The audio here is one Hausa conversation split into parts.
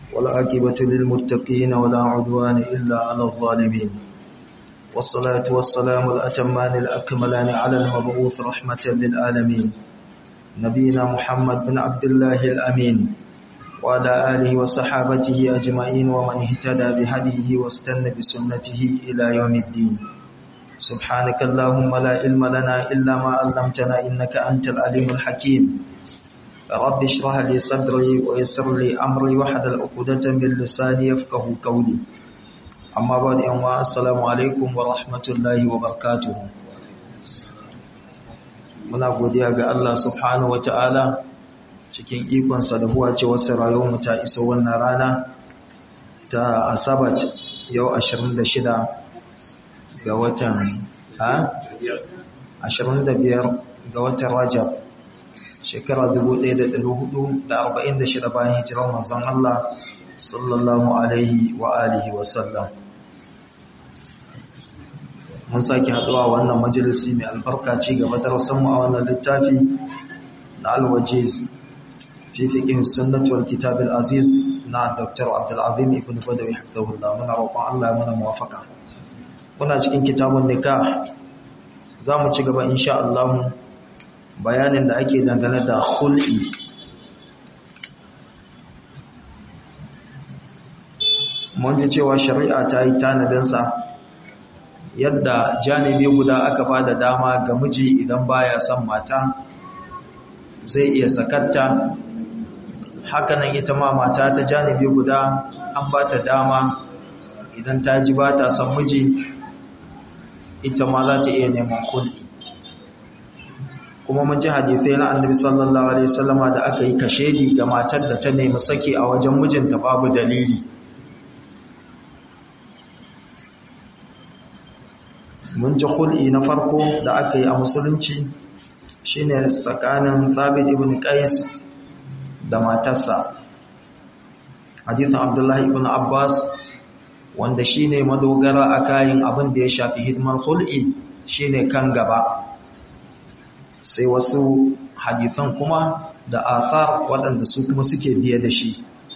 والعاقبة للمتقين ولا عدوان إلا على الظالمين والصلاة والسلام الأتمان الأكملان على المبعوث رحمة للعالمين نبينا محمد بن عبد الله الأمين وعلى آله وصحابته أجمعين ومن اهتدى بهديه واستنى بسنته إلى يوم الدين سبحانك اللهم لا علم لنا إلا ما علمتنا إنك أنت العليم الحكيم رب اشرح لي صدري ويسر لي أمري وحدل عقدة من لساني يفقه قولي أما بعد أنواع السلام عليكم ورحمة الله وبركاته muna godiya ga Allah subhanahu wata'ala cikin ikonsa da huwa ce wasu rayuwarmu ta iso wannan rana ta asabat yau 26 ga watan ha 25 ga watan rajab shekara 1446 bayan hijirar manzon Allah sallallahu alaihi wa alihi wa sallam mun sake haduwa wannan majalisi mai albarka ci gaba da rasanmu a wannan littafi na alwajiz fi fiqh sunnah wal kitab al aziz na dr abdul azim ibn badawi hafizahullah muna roƙon Allah ya mana muwafaka muna cikin kitabun nikah zamu ci gaba insha Allah bayanin da ake dangane da khul'i mun ji cewa shari'a ta yi tanadinsa yadda janibi guda aka ba da dama ga miji idan baya son mata zai iya sakatta hakanan ita ma mata ta janibi guda an ba ta dama idan ta ji ba ta son miji ita ma za ta iya neman kulli kuma mun ji hadisai na annabi sallallahu alaihi wasallama da aka yi kashedi ga matar da ta nemi saki a wajen mijinta babu dalili mun ji hul'i na farko da aka yi a musulunci shine tsakanin Thabit ibn Qais da matarsa hadithin Abdullahi ibn Abbas wanda shine madogara a kayan abin da ya shafi hidimar hul'i shine kan gaba sai wasu hadithan kuma da athar waɗanda su kuma suke biye da shi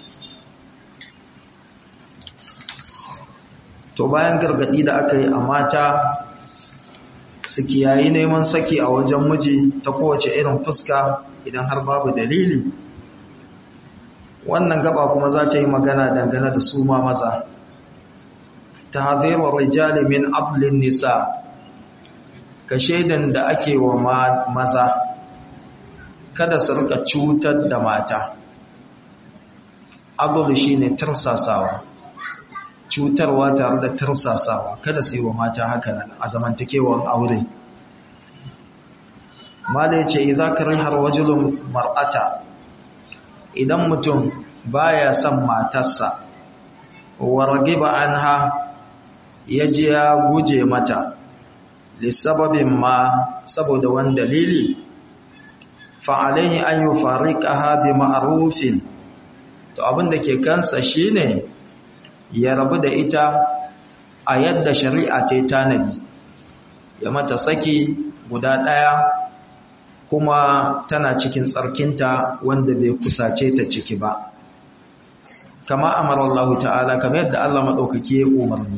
to bayan gargadi da aka yi a mata su kiyayi neman saki a wajen miji ta kowace irin fuska idan har babu dalili wannan gaba kuma za ta yi magana dangane da su ma maza ta hadirar rijali min ablin nisa ka shaidan da ake wa maza kada su rika cutar da mata abul shi ne tursasawa cutarwa tare da tursasawa kada su yi wa mata haka nan a zamantakewar aure mala ya ce idan ka rihar wajilun mar'ata idan mutum baya son matarsa warge ba an ha ya ji ya guje mata lissababin ma saboda wani dalili fa'alaihi an yi fariƙa bi ma'arufin to abinda ke kansa shine ya rabu da ita a yadda shari'a ta tanadi ya mata saki guda ɗaya kuma tana cikin tsarkinta wanda bai kusace ta ciki ba kama amarallahu ta'ala kamar yadda Allah maɗaukaki ya umarni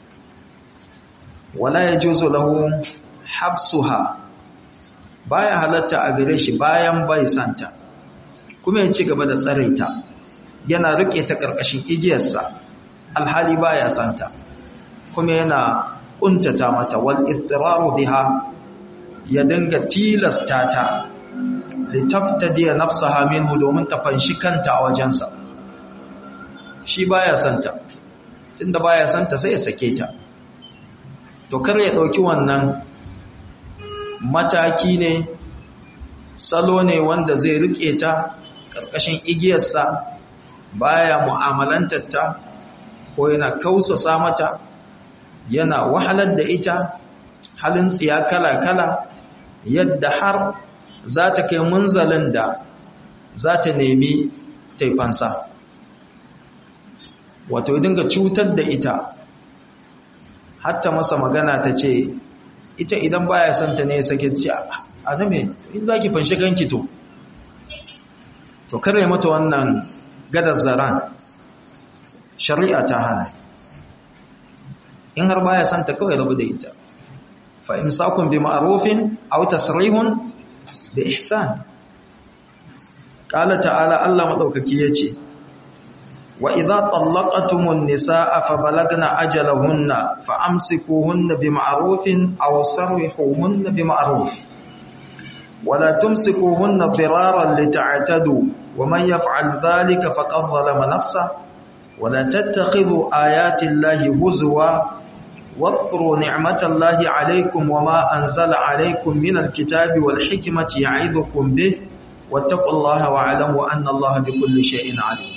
wala ya juzo lahu habsuha baya halatta a gare shi bayan bai santa kuma ya ci gaba da tsaraita yana rike ta ƙarƙashin igiyarsa alhali baya santa kuma yana kuntata mata wal ittiraru biha ya dinga tilasta ta litaftadi nafsaha minhu domin ta fanshi kanta a wajensa shi baya santa tunda baya santa sai ya sake ta to kar ya dauki wannan mataki ne salo ne wanda zai rike ta karkashin igiyarsa baya mu'amalantar ta ko yana kausasa mata yana wahalar da ita halin tsiya kala-kala yadda har za ta kai munzalin da za ta nemi taifansa wato dinga cutar da ita hatta masa magana ta ce ita idan baya son ta ne sake ce a name in za ki fanshi ganki to to kare mata wannan gadar zaran shari'a ta hana in har baya son ta kawai rabu da ita fa imsakun bi ma'rufin aw tasrihun bi ihsan qala ta'ala Allah madaukaki yace wa idza tallaqatumun nisaa fa balagna ajalahunna fa amsikuhunna bi ma'rufin aw sarrihuhunna bi ma'ruf ولا تمسكوهن ضرارا لتعتدوا ومن يفعل ذلك فقد ظلم نفسه ولا تتخذوا آيات الله هزوا واذكروا نعمة الله عليكم وما أنزل عليكم من الكتاب والحكمة يعظكم به واتقوا الله واعلموا أن الله بكل شيء عليم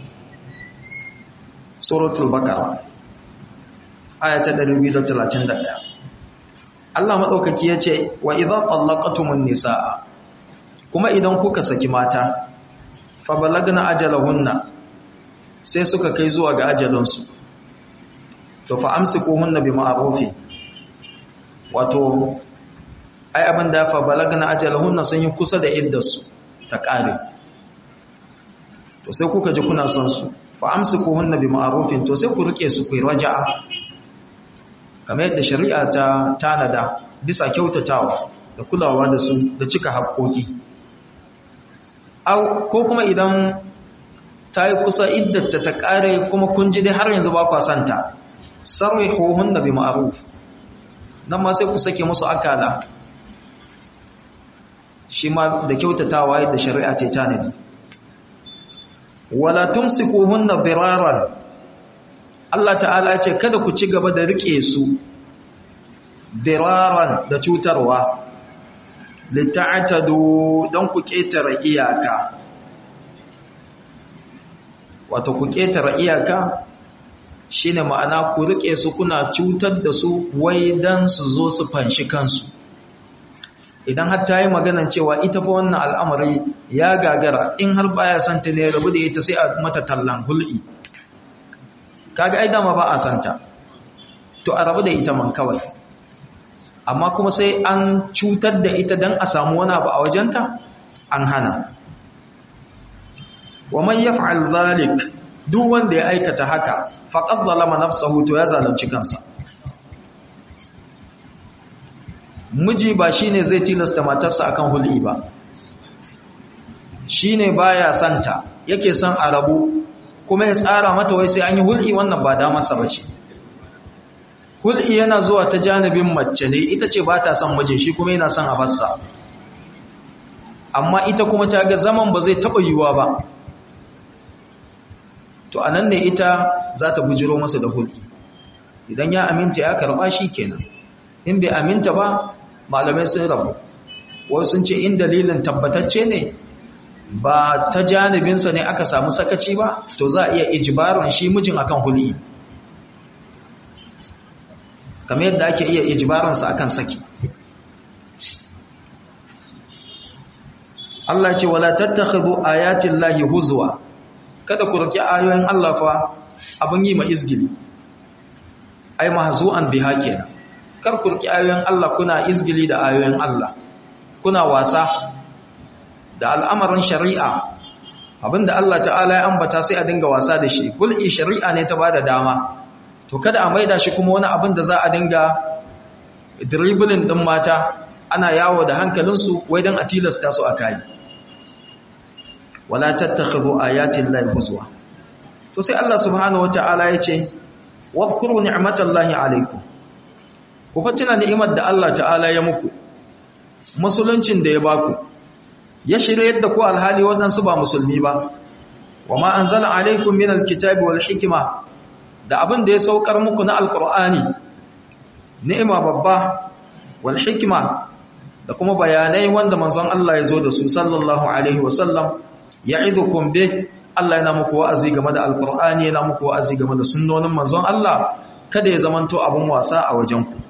سورة البقرة آية 231 Allah maɗaukaki ya ce wa idan ƙwallakatumun nisa'a kuma idan kuka saki mata fa balagna ajalahunna sai suka kai zuwa ga ajalinsu to fa amsikuhunna bi ma'rufi wato ai abin da fa balagna ajalahunna sun yi kusa da iddarsu ta ƙare to sai kuka ji kuna son su fa amsikuhunna bi ma'rufin to sai ku rike su ku raja'a kamar yadda shari'a ta tanada bisa kyautatawa da kulawa da su da cika haƙoƙi ko kuma idan ta yi kusa iddata ta ƙare kuma kun ji dai har yanzu ba kwa santa sarri hohun da bi ma'aruf nan ma sai ku sake musu akala shi ma da kyautatawa yadda shari'a ta tanadi wala tumsikuhunna diraran Allah ta'ala ce kada ku ci gaba da rike su diraran da cutarwa lita'tadu don ku ketare iyaka wato ku ketare iyaka shine ma'ana ku rike su kuna cutar da su wai dan su zo su fanshi kansu idan har ta yi maganan cewa ita fa wannan al'amari ya gagara in har baya santa ne rabu da ita sai a mata tallan hul'i kaga ai dama ba a santa to a rabu da ita man kawai amma kuma sai an cutar da ita dan a samu wani abu a wajenta an hana wa man yaf'al zalik duk wanda ya aikata haka faqad zalama nafsahu to ya zalunci kansa miji ba shine zai tilasta matarsa akan hul'i ba shine baya santa yake son a rabu kuma ya tsara mata wai sai an yi hul'i wannan ba damarsa ba ce hul'i yana zuwa ta janibin mace ne ita ce ba ta son mijin shi kuma yana son a bassa amma ita kuma ta ga zaman ba zai taɓa yiwuwa ba to a nan ne ita za ta bujiro masa da hul'i idan ya aminta ya karɓa shi kenan in bai aminta ba malamai sun rabu wasu sun ce in dalilin tabbatacce ne ba ta janibinsa ne aka samu sakaci ba to za a iya ijibaron shi mijin akan huli kamar yadda ake iya ijibaronsa akan saki Allah ce wala tattakhidhu ayatin lahi huzwa kada ku riki ayoyin Allah fa abin yi ma izgili ai mahzu'an biha kenan kar ku riki ayoyin Allah kuna izgili da ayoyin Allah kuna wasa da al'amarin shari'a abinda Allah ta'ala ya ambata sai a dinga wasa da shi kul'i shari'a ne ta bada dama to kada a maida shi kuma wani abin da za a dinga dribbling din mata ana yawo da hankalinsu wai don a tilasta su a kayi wala tattakhidhu ayatin lahi huzwa to sai Allah subhanahu wata'ala ya ce wadhkuru ni'matallahi alaykum ku fatina ni'imar da Allah ta'ala ya muku musuluncin da ya baku ya shirye yadda ku alhali waɗansu ba musulmi ba wa ma anzala alaikum min alkitabi wal hikma da abin da ya saukar muku na alqur'ani ni'ima babba wal hikma da kuma bayanai wanda manzon Allah ya zo da su sallallahu alaihi wasallam ya'idukum bi Allah yana muku wa'azi game da alqur'ani yana muku wa'azi game da sunnonin manzon Allah kada ya zamanto abun wasa a wajen ku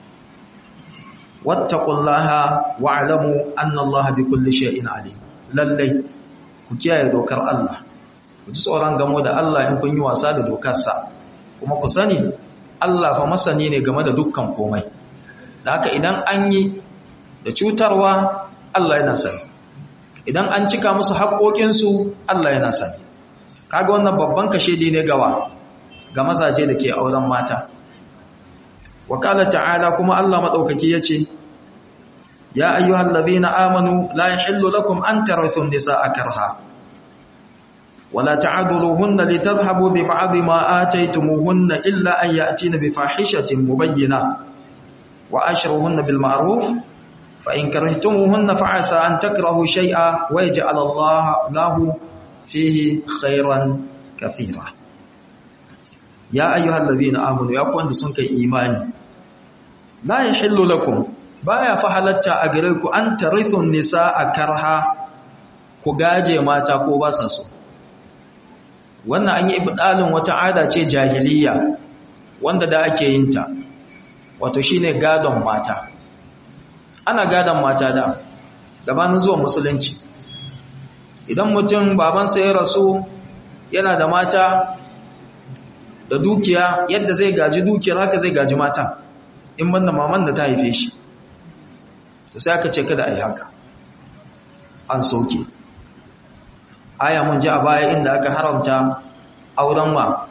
wattaqullaha wa'lamu anna Allaha bikulli shay'in alim lallai ku kiyaye dokar Allah ku ji tsoron gamo da Allah in kun yi wasa da dokarsa kuma ku sani Allah fa masani ne game da dukkan komai da haka idan an yi da cutarwa Allah yana sani idan an cika musu haƙoƙinsu Allah yana sani kaga wannan babban kashedi ne gawa ga mazaje da ke auren mata wakala ta'ala kuma Allah madaukaki yace ya ayyuhal ladhina amanu la yahillu lakum an tarithu an-nisaa karha wala ta'dhuluhunna litadhhabu bi ba'dhi ma ataytumuhunna illa an ya'tina bi fahishatin mubayyinah wa ashruhunna bil ma'ruf fa in karihtumuhunna fa'asa an takrahu shay'a wa yaj'al Allah lahu fihi khairan kathira ya ayyuhal ladhina amanu ya ku wanda sun kai imani la yahillu lakum baya fa halatta a gare ku an tarithu nisaa karha ku gaje mata ko ba sa so wannan an yi ibdalin wata ada ce jahiliya wanda da ake yin ta wato shine gadon mata ana gadon mata da gabanin zuwa musulunci idan mutum babansa ya rasu yana da mata da dukiya yadda zai gaji dukiyar haka zai gaji mata in banda maman da ta haife shi to sai aka ce kada a yi haka an soke aya mun ji a baya inda aka haramta auren ma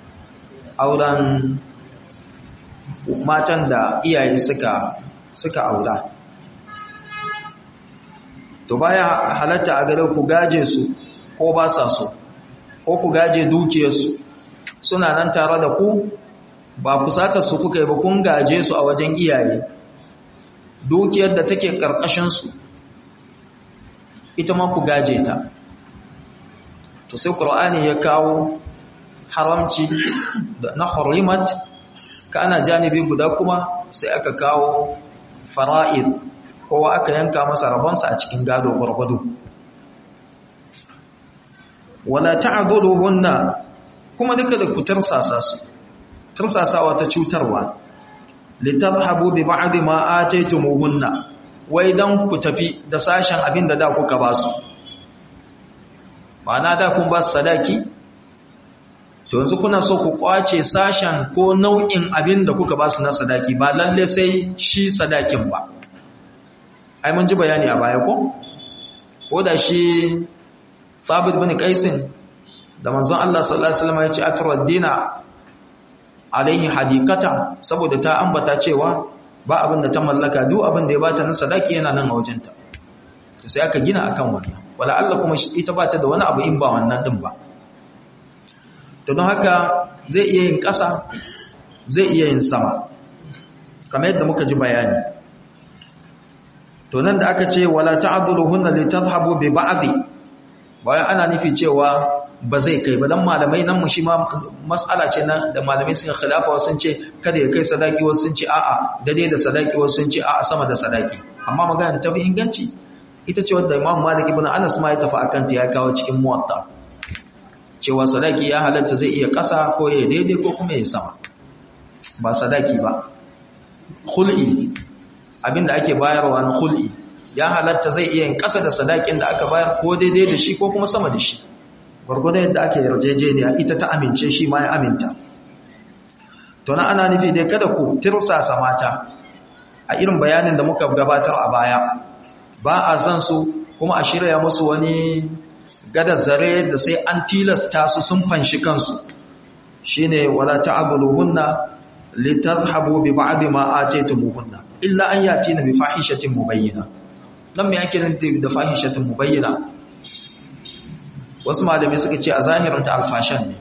auren matan da iyaye suka suka aura to baya halatta a gare ku gaje su ko ba sa so ko ku gaje dukiyarsu suna nan tare da ku ba kusatar su kuka yi ba kun gaje su a wajen iyaye dukiyar da take karkashinsu ita ma ku gaje ta to sai ƙur'ani ya kawo haramci na hurimat ka ana janibi guda kuma sai aka kawo fara'id kowa aka yanka masa rabonsa a cikin gado gwargwado wala ta'dhuluhunna kuma duka da ku tarsasa su tarsasawa ta cutarwa litadhhabu bi ba'd ma ataytumuhunna wai dan ku tafi da sashen abin da da kuka ba su ma'ana da kun ba su sadaki to yanzu kuna so ku kwace sashen ko nau'in abin da kuka ba su na sadaki ba lalle sai shi sadakin ba ai mun ji bayani a baya ko ko da shi Sabit bin Qaisin da manzon Allah sallallahu alaihi wasallam ya ce atradina alaihi hadikata saboda ta ambata cewa ba abin da ta mallaka duk abin da ya bata na sadaki yana nan a wajenta to sai aka gina akan wannan wala Allah kuma ita bata da wani abu in ba wannan din ba to don haka zai iya yin ƙasa zai iya yin sama kamar yadda muka ji bayani to nan da aka ce wala ta'dhuluhunna litadhhabu bi ba'dhi bayan ana nufi cewa ba zai kai ba dan malamai nan mu shi ma mas'ala ce nan da malamai sun khilafa wasu sun ce kada ya kai sadaki wasu sun ce a'a dade da sadaki wasu sun ce a'a sama da sadaki amma magana ta fi inganci ita ce wanda Imam Malik ibn Anas ma ya tafi akan ta ya kawo cikin muwatta cewa sadaki ya halatta zai iya kasa ko ya daidai ko kuma ya sama ba sadaki ba khul'i abinda ake bayarwa na khul'i ya halatta zai iya yin kasa da sadakin da aka bayar ko daidai da shi ko kuma sama da shi gwargwadon yadda ake yarjejeniya ita ta amince shi ma ya aminta to na ana nufi dai kada ku tirsasa mata a irin bayanin da muka gabatar a baya ba a san su kuma a shirya musu wani gada zare da sai an tilasta su sun fanshi kansu shine wala ta'buluhunna litadhhabu bi ba'd ma ataytumuhunna illa an yatina bi fahishatin mubayyina dan me ake nufi da fahishatin mubayyina wasu malami suka ce a zahiranta alfashan ne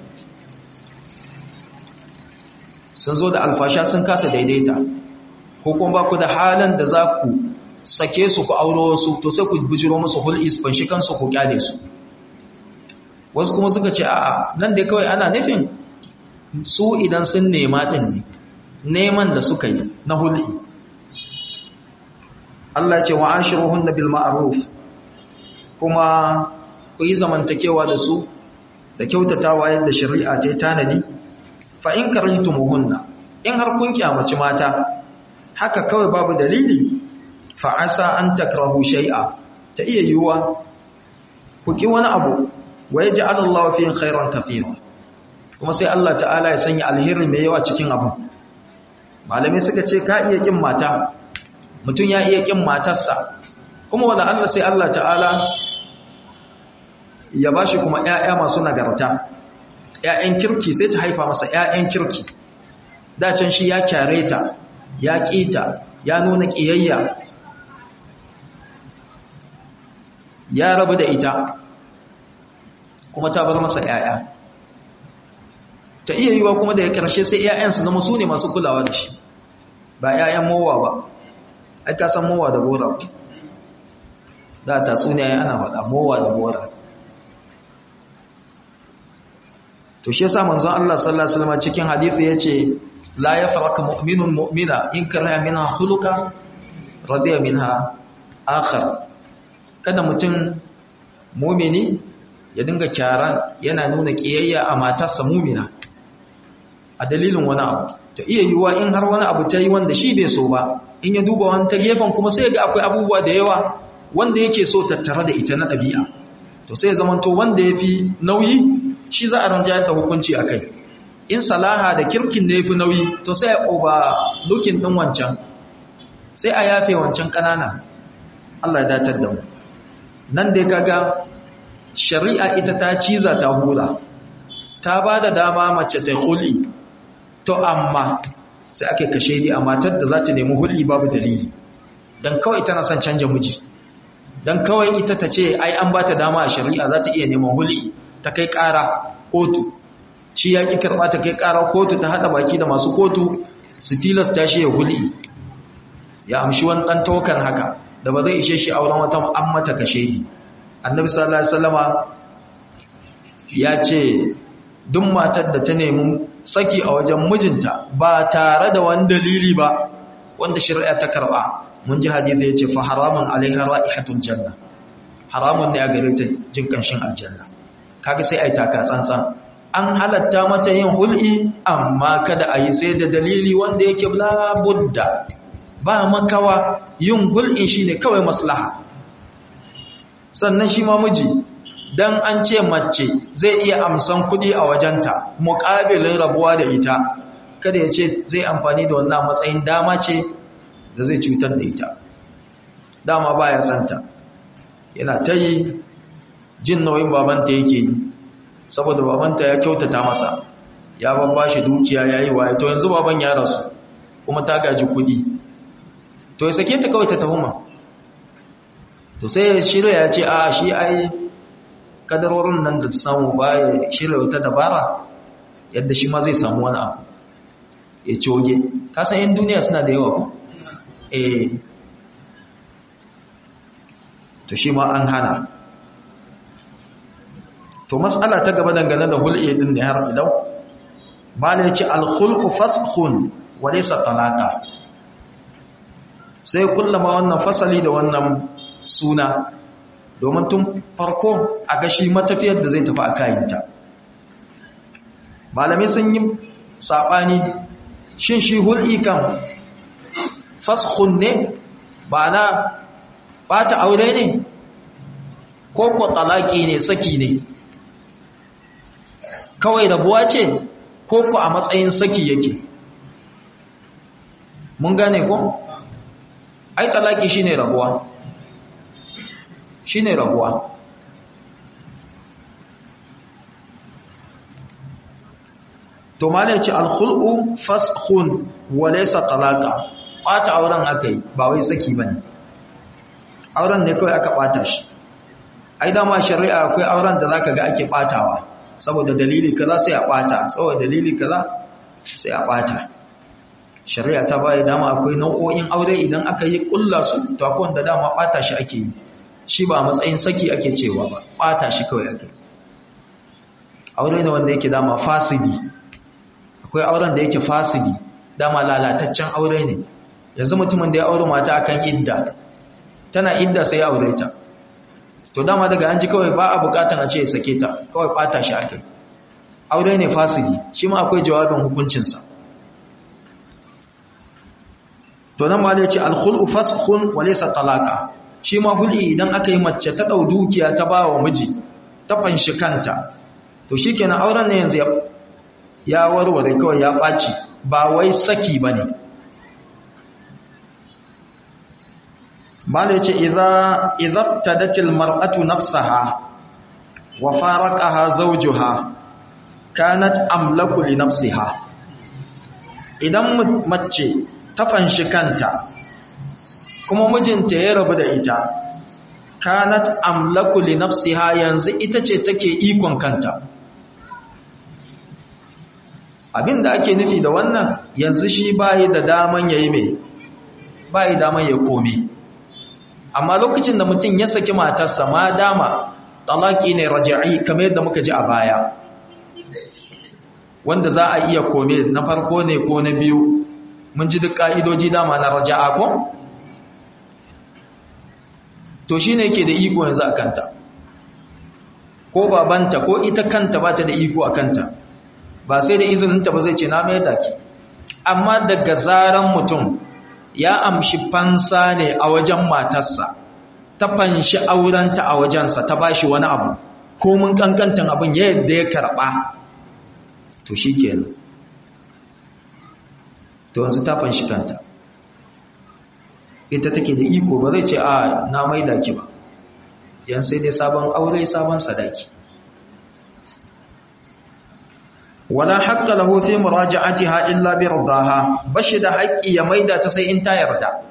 sun zo da alfasha sun kasa daidaita ko kuma ba ku da halin da za ku sake su ku auro wasu to sai ku bujiro musu hul'is fanshi kansu ku kyale su wasu kuma suka ce a'a nan dai kawai ana nufin su idan sun nema din ne neman da suka yi na hul'i Allah ce wa ashiruhunna bil ma'ruf kuma ku yi zamantakewa da su da kyautatawa yadda shari'a ta tanadi fa in karihtumuhunna in har kun kyamaci mata haka kawai babu dalili fa asa an takrahu shay'a ta iya yiwuwa ku ki wani abu wa yaj'al Allahu fihi khairan kathira kuma sai Allah ta'ala ya sanya alheri mai yawa cikin abu malamai suka ce ka iya kin mata mutum ya iya kin matarsa kuma wala Allah sai Allah ta'ala ya ba shi kuma ‘ya'ya masu nagarta ‘ya'yan kirki sai ta haifa masa ‘ya'yan kirki dacin shi ya kyare ta ya ƙita ya nuna ƙiyayya ya rabu da ita kuma ta bar masa ‘ya'ya ta iya yiwa kuma da ya ƙarshe sai ‘ya'yan su zama su ne masu kulawa da shi ba ‘ya'yan mowa ba ai ka san mowa da bora da ta tsuniya ana faɗa mowa da bora to shi yasa manzon Allah sallallahu alaihi wasallam cikin hadisi yace la yafraka mu'minun mu'mina in karaha minha khuluqa radiya minha akhar kada mutum mu'mini ya dinga kyaran yana nuna kiyayya a matarsa mu'mina a dalilin wani abu to iya yiwuwa in har wani abu ta yi wanda shi bai so ba in ya duba wani ta gefen kuma sai ga akwai abubuwa da yawa wanda yake so tattare da ita na ɗabi'a to sai zamanto wanda ya fi nauyi shi za a ranjayar da hukunci a kai in salaha da kirkin da ya fi nauyi to sai a oba lukin ɗin wancan sai a yafe wancan ƙanana Allah ya dacar da mu nan dai kaga shari'a ita ta ciza ta hula ta ba da dama mace ta huli to amma sai ake kashe ni a matar da za ta nemi huli babu dalili don kawai tana son canja miji don kawai ita ta ce ai an ba ta dama a shari'a za ta iya neman huli ta kai ƙara kotu shi ya ƙi karɓa ta kai ƙara kotu ta haɗa baki da masu kotu su tilasta shi ya huli ya amshi wani ɗan tokan haka da ba zai ishe shi auren wata an mata kashe ni annabi sallallahu alaihi wasallama ya ce duk matar da ta nemi saki a wajen mijinta ba tare da wani dalili ba wanda shari'a ta karɓa mun ji hadisi ya ce fa haramun alaiha ra'ihatul janna haramun ne a gare ta jin kanshin aljanna kaga sai ai taka tsantsan an halatta mata yin hul'i amma kada a yi sai da dalili wanda yake la budda ba makawa yin hul'i shine kawai maslaha sannan shi ma miji dan an ce mace zai iya amsan kuɗi a wajenta muƙabilin rabuwa da ita kada ya ce zai amfani da wannan matsayin dama ce da zai cutar da ita dama baya santa yana ta yi jin nauyin babanta yake yi saboda babanta ya kyautata masa ya babba shi dukiya ya yi waye to yanzu baban ya rasu kuma ta gaji kudi to ya sake ta kawai ta tahuma to sai shirya ya ce a shi ai kadarorin nan da samu ba ya shirya wata dabara yadda shi ma zai samu wani abu ya coge kasan yin duniya suna da yawa ku eh to shi ma an hana to mas'ala ta gaba dangane da hul'i din ne har ilau bala yace al-khulqu faskhun wa laysa talaqa sai kullama wannan fasali da wannan suna domin tun farko a gashi matafiyar da zai tafi a kayinta malamai sun yi sabani shin shi hul'i kan faskhun ne ba na bata aure ne ko ko talaki ne saki ne kawai rabuwa ce ko ku a matsayin saki yake mun gane ko ai talaki shine rabuwa shine rabuwa to mala yace al-khul'u faskhun wa laysa talaqa bata auren akai ba wai saki bane auren ne kawai aka bata shi ai dama shari'a akwai auren da zaka ga ake batawa saboda dalili kaza sai a bata saboda dalili kaza sai a bata shari'a ta bayar dama akwai nau'o'in aure idan aka yi kulla su to akwai wanda dama bata shi ake yi shi ba matsayin saki ake cewa ba bata shi kawai ake aure ne wanda yake dama fasidi akwai auren da yake fasidi dama lalataccen aure ne yanzu mutumin da ya aure mata akan idda tana idda sai ya aure ta to dama daga an ji kawai ba a bukatan a ce ya sake ta kawai bata shi akai aure ne fasidi shi ma akwai jawabin hukuncinsa to nan ma da ya ce alkhul'u faskhun wa laysa talaqa shi ma hul'i idan aka yi mace ta dau dukiya ta ba wa miji ta fanshi kanta to shikenan auren ne yanzu ya warware kawai ya ɓaci ba wai saki bane mala yace idza idza tadatil mar'atu nafsaha wa faraqaha zawjuha kanat amlaku li nafsiha idan mace ta fanshi kanta kuma mijinta ya rabu da ita kanat amlaku li nafsiha yanzu ita ce take ikon kanta abinda ake nufi da wannan yanzu shi bayi da daman yayi mai bayi daman ya komi amma lokacin da mutum ya saki matarsa ma dama talaki ne raja'i kamar yadda muka ji a baya wanda za a iya kome na farko ne ko na biyu mun ji duk ka'idoji dama na raja'a ko to shi ne yake da iko yanzu a kanta ko babanta ko ita kanta ba ta da iko a kanta ba sai da izininta ba zai ce na mai daki amma daga zaran mutum ya amshi fansa ne a wajen matarsa ta fanshi aurenta a wajensa ta bashi wani abu ko mun kankantan abin yadda ya karba to shi kenan to yanzu ta fanshi kanta ita take da iko ba zai ce a na mai daki ba yan sai dai sabon aure sabon sadaki wala haqqa lahu fi muraja'atiha illa bi ridaha bashi da haƙƙi ya maida ta sai in ta yarda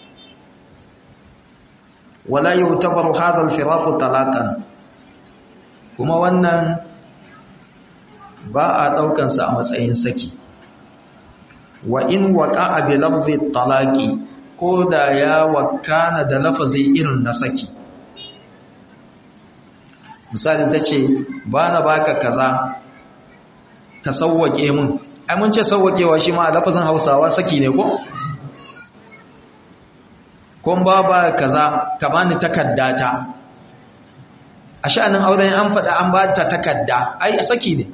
wala yutabaru hadha al-firaq talaqan kuma wannan ba a daukan sa a matsayin saki wa in waqa'a bi lafzi talaqi ko da ya wakana da lafazi irin na saki misali tace ba na baka kaza ka sauwake mun ai mun ce sauwakewa shi ma a lafazin hausawa saki ne ko kun ba ba kaza ka bani takaddata a sha'anin auren an faɗa an ba ta takadda ai saki ne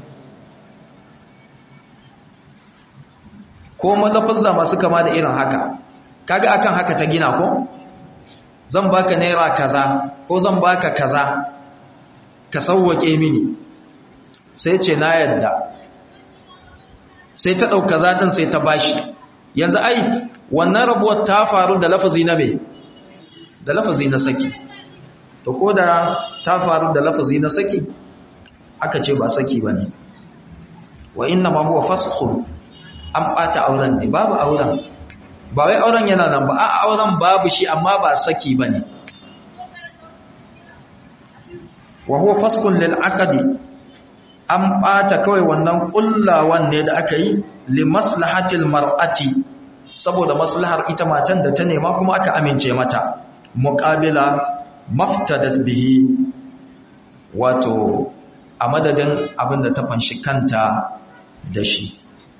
ko malafazza masu kama da irin haka kaga akan haka ta gina ko zan baka naira kaza ko zan baka kaza ka sauwake mini sai ce na yadda sai ta ɗauka zaɗin sai ta bashi yanzu ai wannan rabuwar ta faru da lafazi na mai da lafazi na saki to ko da ta faru da lafazi na saki aka ce ba saki ba ne wa inna ma huwa faskhun an ɓata auren ne babu auren ba wai auren yana nan ba a auren babu shi amma ba saki ba ne wa huwa faskhun lil aqdi an ɓata kawai wannan ƙullawan ne da aka yi li maslahatil mar'ati saboda maslahar ita matan da ta nema kuma aka amince mata muqabila maftadat bihi wato a madadin abin da ta fanshi kanta da shi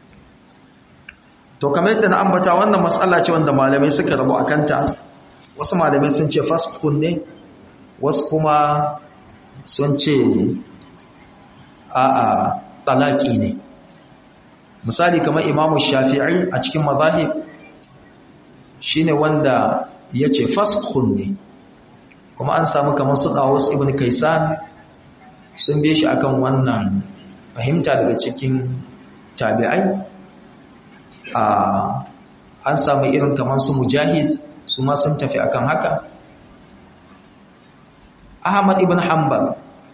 to kamar yadda na ambata wannan matsala ce wanda malamai suka rabu a kanta wasu malamai sun ce fasfun ne wasu kuma sun ce a'a talaki ne misali kamar imamu shafi'i a cikin mazahib shine wanda ya ce faskhun ne kuma an samu kamar su dawus ibn kaisan sun bi shi akan wannan fahimta daga cikin tabi'ai a an samu irin kamar su mujahid su ma sun tafi akan haka ahmad ibn hanbal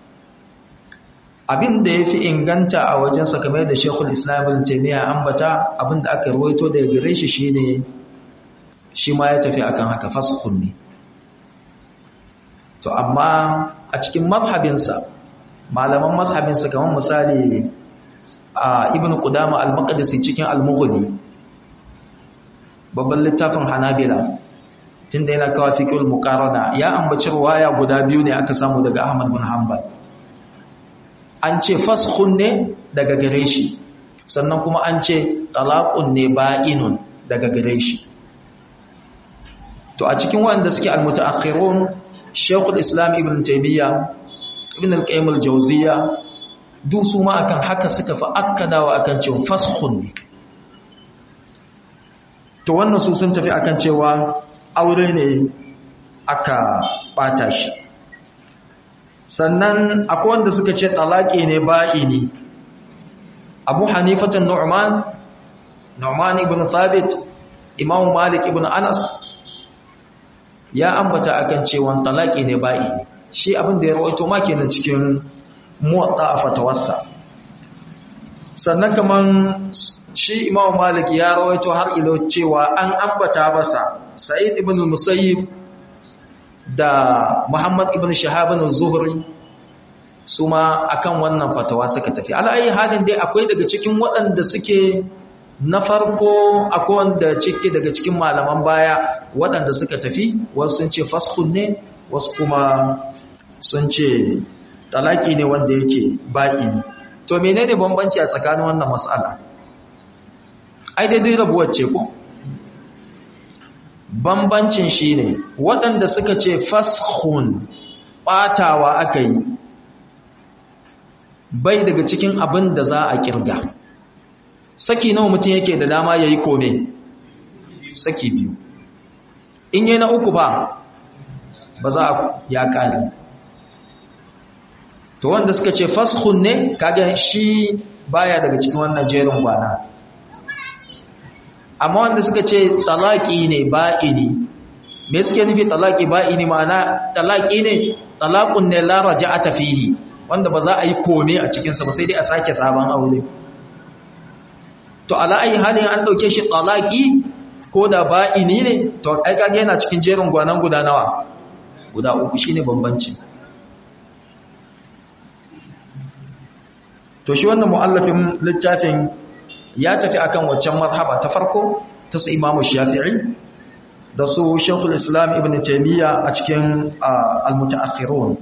abin da ya fi inganta a wajensa kamar da shekul islam ibn taimiyya ambata abin da aka ruwaito da gare shi shi ne shi ma ya tafi akan haka fasukun ne to amma a cikin mazhabinsa malaman mazhabinsa kamar misali a ibn qudama al-maqdisi cikin al-mughni babban littafin hanabila tunda yana kawo fiqhul muqarana ya ambaci ruwaya guda biyu ne aka samu daga ahmad bin hanbal an ce faskhun ne daga gare shi sannan kuma an ce talaqun ne ba'inun daga gare shi to a cikin wanda suke almutaakhirun Sheikhul Islam Ibn Taymiyyah Ibn al-Qayyim al-Jawziyya duk su ma akan haka suka fa akkadawa akan cewa faskhun ne to wannan su sun tafi akan cewa aure ne aka bata shi sannan akwai wanda suka ce talaki ne ba'ini abu hanifatan nu'man nu'man ibn thabit imam malik ibn anas ya ambata akan cewa talaki ne ba'ini shi abin da ya rawaito ma kenan cikin muwatta a fatawarsa sannan kaman shi Imam Malik ya rawaito har ilo cewa an ambata masa Sa'id ibn al-Musayyib da Muhammad ibn Shahab az-Zuhri su ma akan wannan fatawa suka tafi ala'ayi halin dai akwai daga cikin waɗanda suke na farko akwai wanda cike daga cikin malaman baya waɗanda suka tafi wasu sun ce faskhun ne wasu kuma sun ce talaki ne wanda yake ba'i ne to menene bambanci a tsakanin wannan mas'ala ai daidai rabuwar ce ko bambancin shine waɗanda suka ce faskhun ɓatawa aka yi bai daga cikin abin da za a kirga saki nawa mutum yake da dama ya yi kome saki biyu in yi na uku ba ba za a ya kare to wanda suka ce fashun ne kaga shi baya daga cikin wannan jerin gwana amma wanda suka ce talaki ne ba'ini me suke nufi talaki ba'ini ma'ana talaki ne talakun ne la raja'ata fihi wanda ba za a yi kome a cikinsa ba sai dai a sake sabon aure to ala'ayi halin an dauke shi talaki ko da ba'ini ne to ai kage yana cikin jerin gwanan guda nawa guda uku shine bambanci to shi wannan muallafin littafin ya tafi akan waccan mazhaba ta farko ta su imamu shafi'i da su shekul islam ibn taimiyya a cikin al-mutaakhirun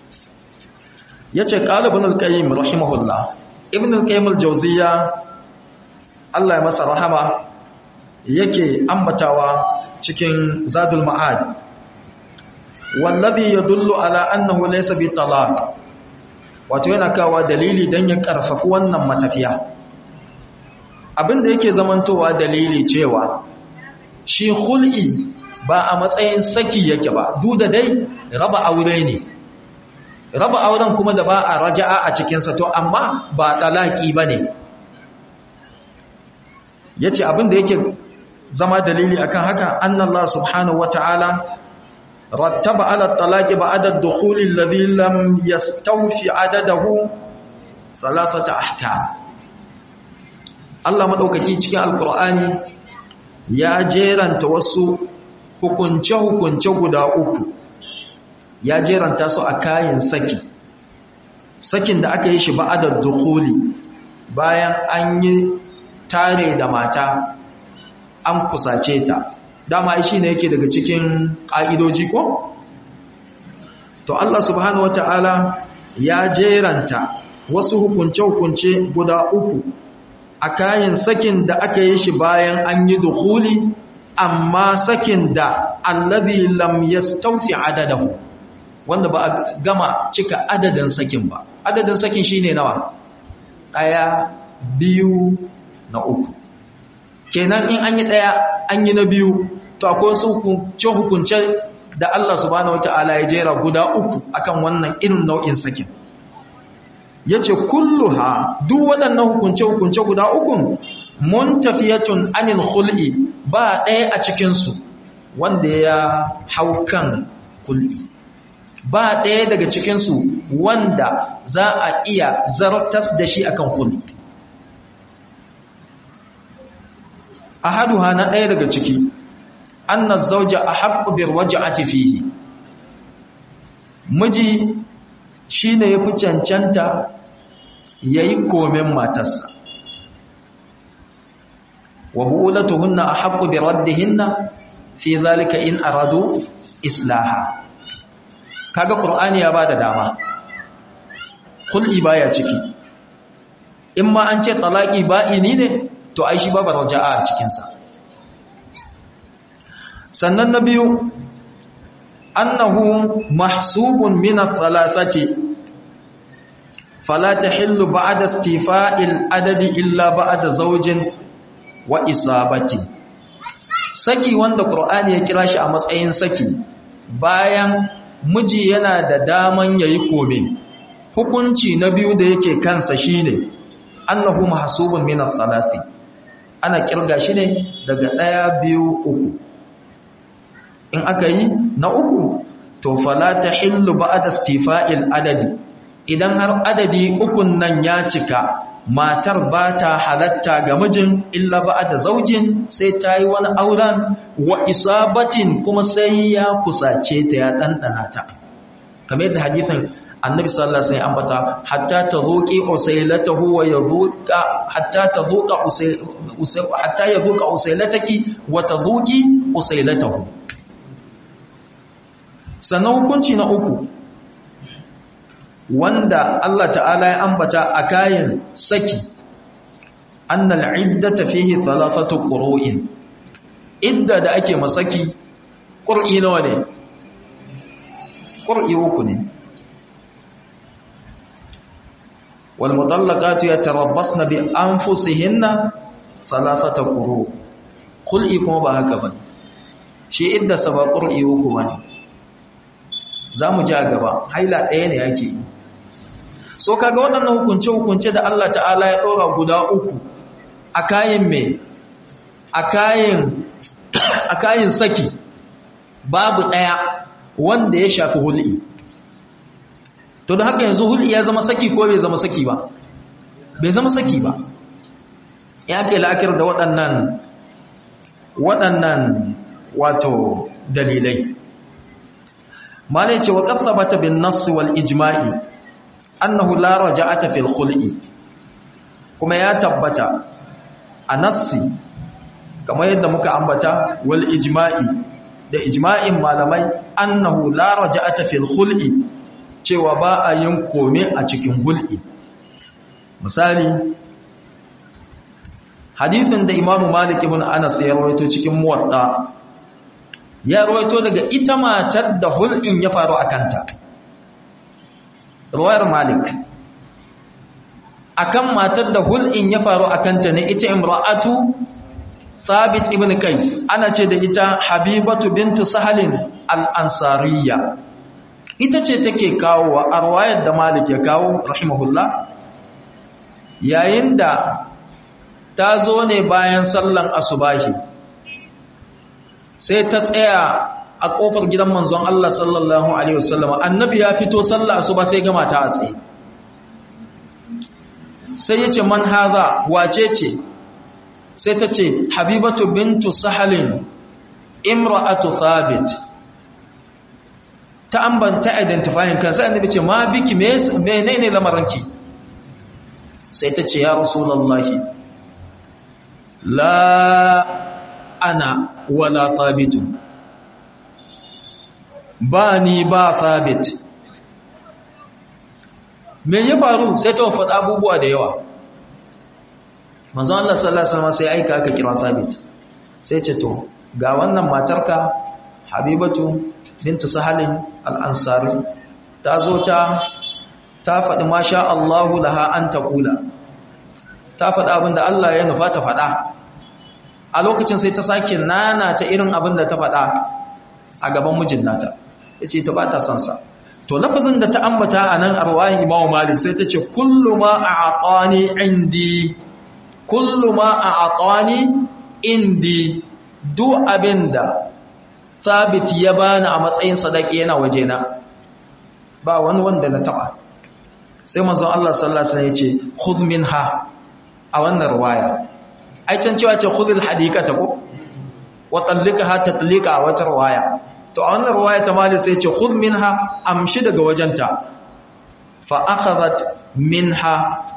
yace qala ibn al-qayyim rahimahullah ibn al-qayyim al-jawziyya Allah ya masa rahama yake ambatawa cikin zadul ma'ad wallazi yadullu ala annahu laysa bi talaq wato yana kawa dalili dan ya karfafi wannan matafiya abinda yake zamantowa dalili cewa shi khul'i ba a matsayin saki yake ba duk da dai raba aure ne raba auren kuma da ba a raja'a a cikinsa to amma ba talaki ba ne ya ce abinda yake zama dalili akan haka annallah subhanahu wata'ala rattaba ala talaki ba adad dukhuli alladhi lam yastawfi adadahu salasata ahkam Allah madaukaki cikin alqur'ani ya jeranta wasu hukunce-hukunce guda uku ya jeranta su a kayan saki sakin da aka yi shi ba'adar dukuli bayan an yi tare da mata an kusace ta dama shi ne yake daga cikin ƙa'idoji ko? to Allah subhanahu wata'ala ya jeranta wasu hukunce-hukunce guda uku a kayan sakin da aka yi shi bayan an yi dukuli amma sakin da allazi lam yastawfi adadahu wanda ba a gama cika adadin sakin ba adadin sakin shine nawa daya biyu na uku kenan in an yi daya an yi na biyu to akwai su hukunce hukunce da Allah subhanahu wataala ya jera guda uku akan wannan irin nau'in sakin yace kulluha duk waɗannan hukunce hukunce guda uku muntafiyatun anil khul'i ba ɗaya a cikin su wanda ya hau kan kul'i ba ɗaya daga cikinsu wanda za a iya zartas da shi akan kulli a haduha na ɗaya daga ciki an na zauja a haƙubir waje a tafihi miji shi ne ya fi cancanta ya yi komen matarsa wa bu'ulatuhunna a haƙubir raddihinna fi zalika in aradu islaha kaga qur'ani ya bada dama kul'i baya ciki in ma an ce talaqi ba'ini ne to ai shi babu raja'a a cikin sa sannan na biyu annahu mahsubun min ath-thalathati fala tahillu ba'da istifa'il adadi illa ba'da zawjin wa isabati saki wanda qur'ani ya kira shi a matsayin saki bayan miji yana da daman yayi kome hukunci na biyu da yake kansa shine annahu mahsubun min as-salati ana kirga shi ne daga daya biyu uku in aka yi na uku to fala tahillu ba'da istifa'il adadi idan har adadi ukun nan ya cika matar ba ta halatta ga mijin illa ba da zaujin sai ta yi wani auren wa isabatin kuma sai ya kusace ta ya ɗanɗana ta kamar yadda hadithin annabi sallallahu alaihi wasallam ambata hatta tazuqi usailatahu wa yadhuqa hatta tazuqa usay hatta yadhuqa usailataki wa tazuqi usailatahu sannan hukunci na uku wanda Allah ta'ala ya ambata a kayan saki annal iddata fihi thalathatu qur'in idda da ake masaki qur'i nawa ne qur'i uku ne wal mutallaqatu yatarabbasna bi anfusihinna thalathata quru qul'i kuma ba haka ba shi idda saba qur'i uku bane zamu ji a gaba haila ɗaya ne yake yi so kaga waɗannan hukunce-hukunce da Allah ta'ala ya ɗora guda uku a kayan mai a kayan saki babu ɗaya wanda ya shafi hul'i to da haka yanzu hul'i ya zama saki ko bai zama saki ba bai zama saki ba ya ke la'akir da waɗannan waɗannan wato dalilai ma ne ce wa ƙasa bata bin nassi wal ijma'i annahu la raja'ata fil khul'i kuma ya tabbata a nassi kamar yadda muka ambata wal ijma'i da ijma'in malamai annahu la raja'ata fil khul'i cewa ba a yin kome a cikin hul'i misali hadithin da imamu malik ibn anas ya rawaito cikin muwatta ya rawaito daga ita matar da hul'in ya faru a kanta ruwayar malik akan matar da hul'in ya faru a kanta ne ita imra'atu thabit ibn qais ana ce da ita habibatu bintu sahalin al-ansariya ita ce take kawo a ruwayar da malik ya kawo rahimahullah yayin da ta zo ne bayan sallan asubahi sai ta tsaya a kofar gidan manzon Allah sallallahu alaihi wasallam annabi ya fito sallah asuba sai ga mata a tsaye sai yace man hadha wace ce sai ta ce habibatu bintu sahalin imra'atu thabit ta ambanta identifying kan sai annabi ce ma biki menene lamaranki sai ta ce ya rasulullahi la ana wala thabitu ba ni ba thabit me ya faru sai ta faɗa abubuwa da yawa manzo Allah sallallahu alaihi wasallam sai aika aka kira thabit sai ce to ga wannan matarka habibatu bintu sahalin al-ansari ta zo ta ta faɗi masha Allahu laha an taqula ta faɗa abinda Allah ya nufa ta faɗa a lokacin sai ta sake nana ta irin abin da ta faɗa a gaban mijin nata ta ce ta ba ta son sa to lafazin da ta ambata a nan arwayin imamu malik sai ta ce kullu ma a aqani indi kullu ma a aqani indi duk abin da thabit ya bani a matsayin sadaki yana wajena ba wani wanda na taba sai manzon Allah sallallahu alaihi wasallam ya ce khudh minha a wannan riwaya ai can cewa ce khudhul hadikata ko wa tallikaha tatlika a wata riwaya to a wannan riwaya ta mali sai ce khudh minha amshi daga wajenta fa akhadhat minha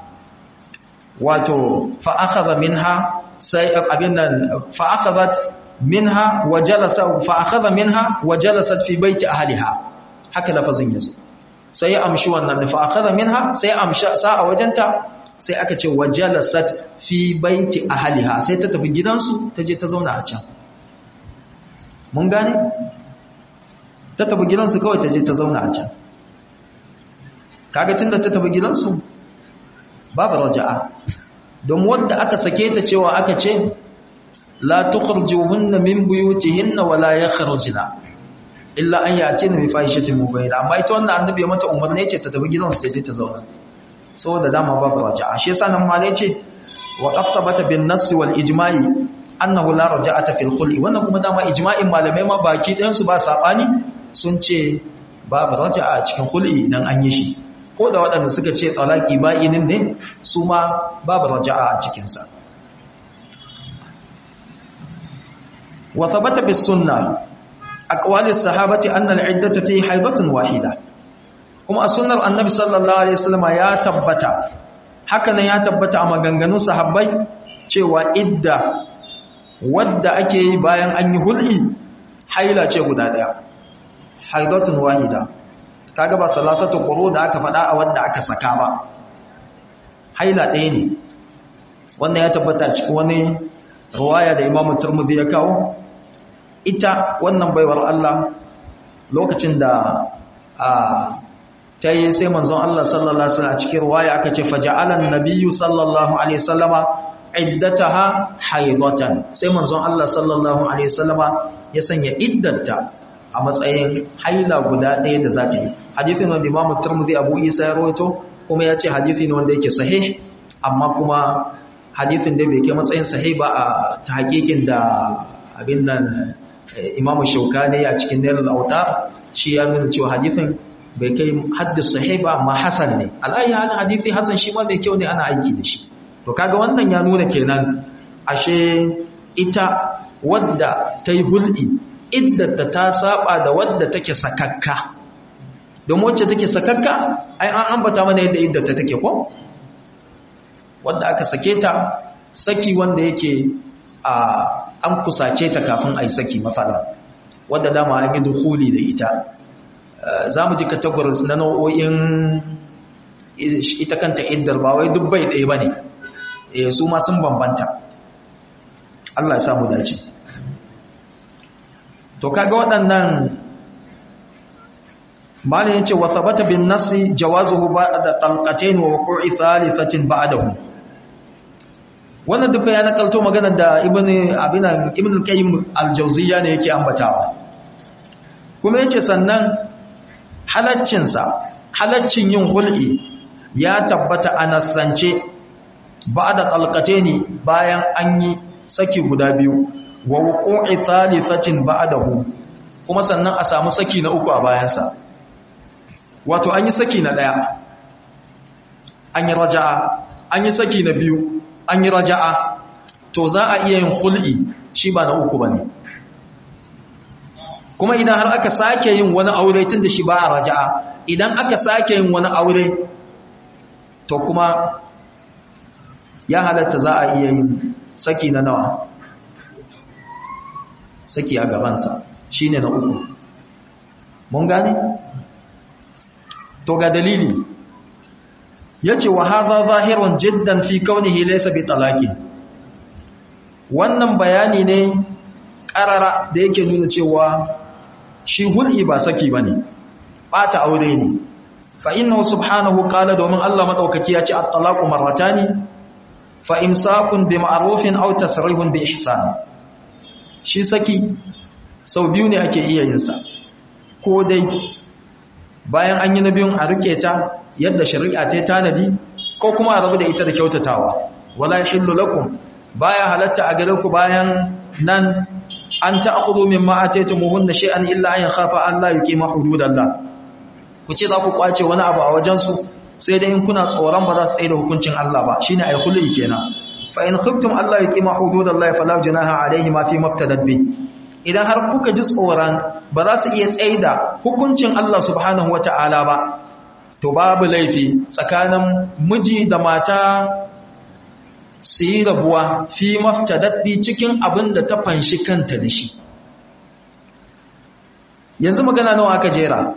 wato fa akhadha minha sai abin nan fa akhadhat minha wa jalasa fa akhadha minha wa jalasat fi baiti ahliha haka lafazin yazo sai ya amshi wannan fa akhadha minha sai amsha sa a wajenta sai aka ce wa jalasat fi baiti ahliha sai ta tafi gidansu ta je ta zauna a can mun gane ta tafi gidansu kawai ta je ta zauna a can kaga tunda ta tafi gidansu babu raja'a don wanda aka sake ta cewa aka ce la tukhrijuhunna min buyutihinna wala yakhrujna illa an yatina bi fahishatin mubayyin amma ita wannan annabi ya mata umarni ce ta tafi gidansu ta je ta zauna saboda dama babu raja'a shi yasa nan ma ce wa qaftabata bin nass wal ijma'i annahu la raja'ata fil khul'i wannan kuma dama ijma'in malamai ma baki ɗayan su ba sabani sun ce babu raja'a cikin khul'i idan an yi shi ko da waɗanda suka ce talaki ba'inin ne su ma babu raja'a a cikinsa wa thabata bis sunna aqwalis sahabati anna al-iddata fi haidatun wahida kuma a sunnar annabi sallallahu alaihi wasallam ya tabbata haka nan ya tabbata a maganganun sahabbai cewa idda wadda ake yi bayan an yi hul'i haila ce guda daya haidatun wahida kaga ba salatatu quru da aka faɗa a wadda aka saka ba haila ɗaya ne wannan ya tabbata cikin wani ruwaya da Imam Tirmidhi ya kawo ita wannan baiwar Allah lokacin da a ta yi sai manzon Allah sallallahu alaihi wasallam a cikin ruwaya aka ce faja'alan nabiyyu sallallahu alaihi wasallama iddataha haidatan sai manzon Allah sallallahu alaihi wasallama ya sanya iddata a matsayin haila guda ɗaya da za ta yi hadithin wanda Imam Tirmidhi Abu Isa ya rawaito kuma ya ce hadithi ne wanda yake sahih amma kuma hadithin da bai kai matsayin sahih ba a ta hakikin da abin nan Imam Shawkani a cikin Nailul Awtar shi ya nuna cewa hadithin bai kai haddis sahih ba amma hasan ne al'ayi halin hadithi hasan shi ma mai kyau ne ana aiki da shi to kaga wannan ya nuna kenan ashe ita wadda ta yi hul'i iddata ta saba da wadda take sakakka don wacce take sakakka ai an ambata mana yadda iddata take ko wadda aka sake ta saki wanda yake a an kusace ta kafin a yi saki mafada wadda dama an yi dukuli da ita za mu ji categories na nau'o'in ita kanta iddar ba wai dubbai ɗaya ba ne su ma sun bambanta Allah ya samu dace to kaga waɗannan malin yace wa thabata bin nasi jawazuhu ba'da talqatayn wa wuqu'i thalithatin ba'dahu wannan duka ya nakalto magana da ibn abina ibn qayyim al-jawziyya ne yake ambatawa kuma yace sannan halaccin sa halaccin yin hul'i ya tabbata a nasance ba'da talqatayn bayan an yi saki guda biyu wa wuqu'i thalithatin ba'dahu kuma sannan a samu saki na uku a bayansa wato an yi saki na daya an yi raja'a an yi saki na biyu an yi raja'a to za a iya yin hul'i shi ba na uku bane kuma idan har aka sake yin wani aure tun da shi ba a raja'a idan aka sake yin wani aure to kuma ya halatta za a iya yin saki na nawa saki a gabansa shi ne na uku mun gane? to ga dalili ya ce wa haza zahirun jiddan fi kaunihi laysa bi talaki wannan bayani ne ƙarara da yake nuna cewa shi hul'i ba saki ba ne ɓata aure ne fa'innahu subhanahu ƙala domin Allah maɗaukaki ya ce at-talaku marratani fa imsakun bi ma'rufin aw tasrihun bi ihsan shi saki sau biyu ne ake iya yin sa ko dai bayan an yi na biyun a rike ta yadda shari'a ta tanadi ko kuma a rabu da ita da kyautatawa wala yahillu lakum baya halatta a gare ku bayan nan an ta'khudhu mimma ataytumuhunna shay'an illa an yakhafa an la yuqima hududallah ku ce za ku kwace wani abu a wajen su sai dai in kuna tsoron ba za su tsaye da hukuncin Allah ba shine ay khulli kenan fa in khiftum alla yuqima hududallahi fala junaha alayhi ma fi maftadat bi idan har kuka ji tsoron ba za su iya tsaye da hukuncin Allah subhanahu wata'ala ba to babu laifi tsakanin miji da mata su yi rabuwa fi maftadat bi cikin abin da ta fanshi kanta da shi yanzu magana nawa aka jera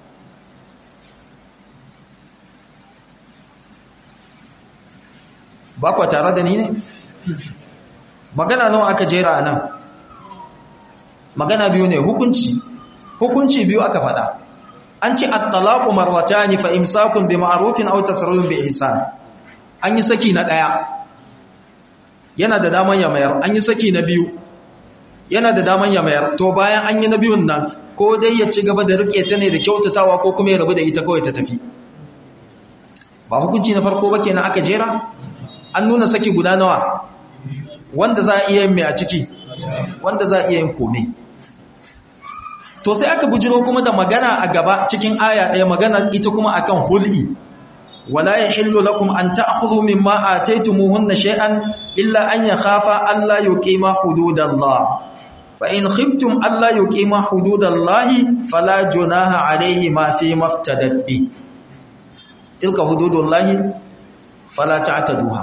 ba kwa tare da ni ne magana nawa aka jera nan magana biyu ne hukunci hukunci biyu aka faɗa an ce at-talaqu marwatani fa imsakun bi ma'rufin aw tasrihun bi ihsan an yi saki na daya yana da daman ya mayar an yi saki na biyu yana da daman ya mayar to bayan an yi na biyun nan ko dai ya ci gaba da rike ta ne da kyautatawa ko kuma ya rabu da ita kawai ta tafi ba hukunci na farko ba kenan aka jera an nuna saki guda nawa wanda za a iya yin mai a ciki wanda za a iya yin kome to sai aka bujiro kuma da magana a gaba cikin aya ɗaya magana ita kuma akan hul'i wala yahillu lakum an ta'khudhu mimma ataytumuhunna shay'an illa an yakhafa alla yuqima hududallah fa in khiftum alla yuqima hududallahi fala junaha alayhi ma fi maftadat bi tilka hududullahi fala ta'taduha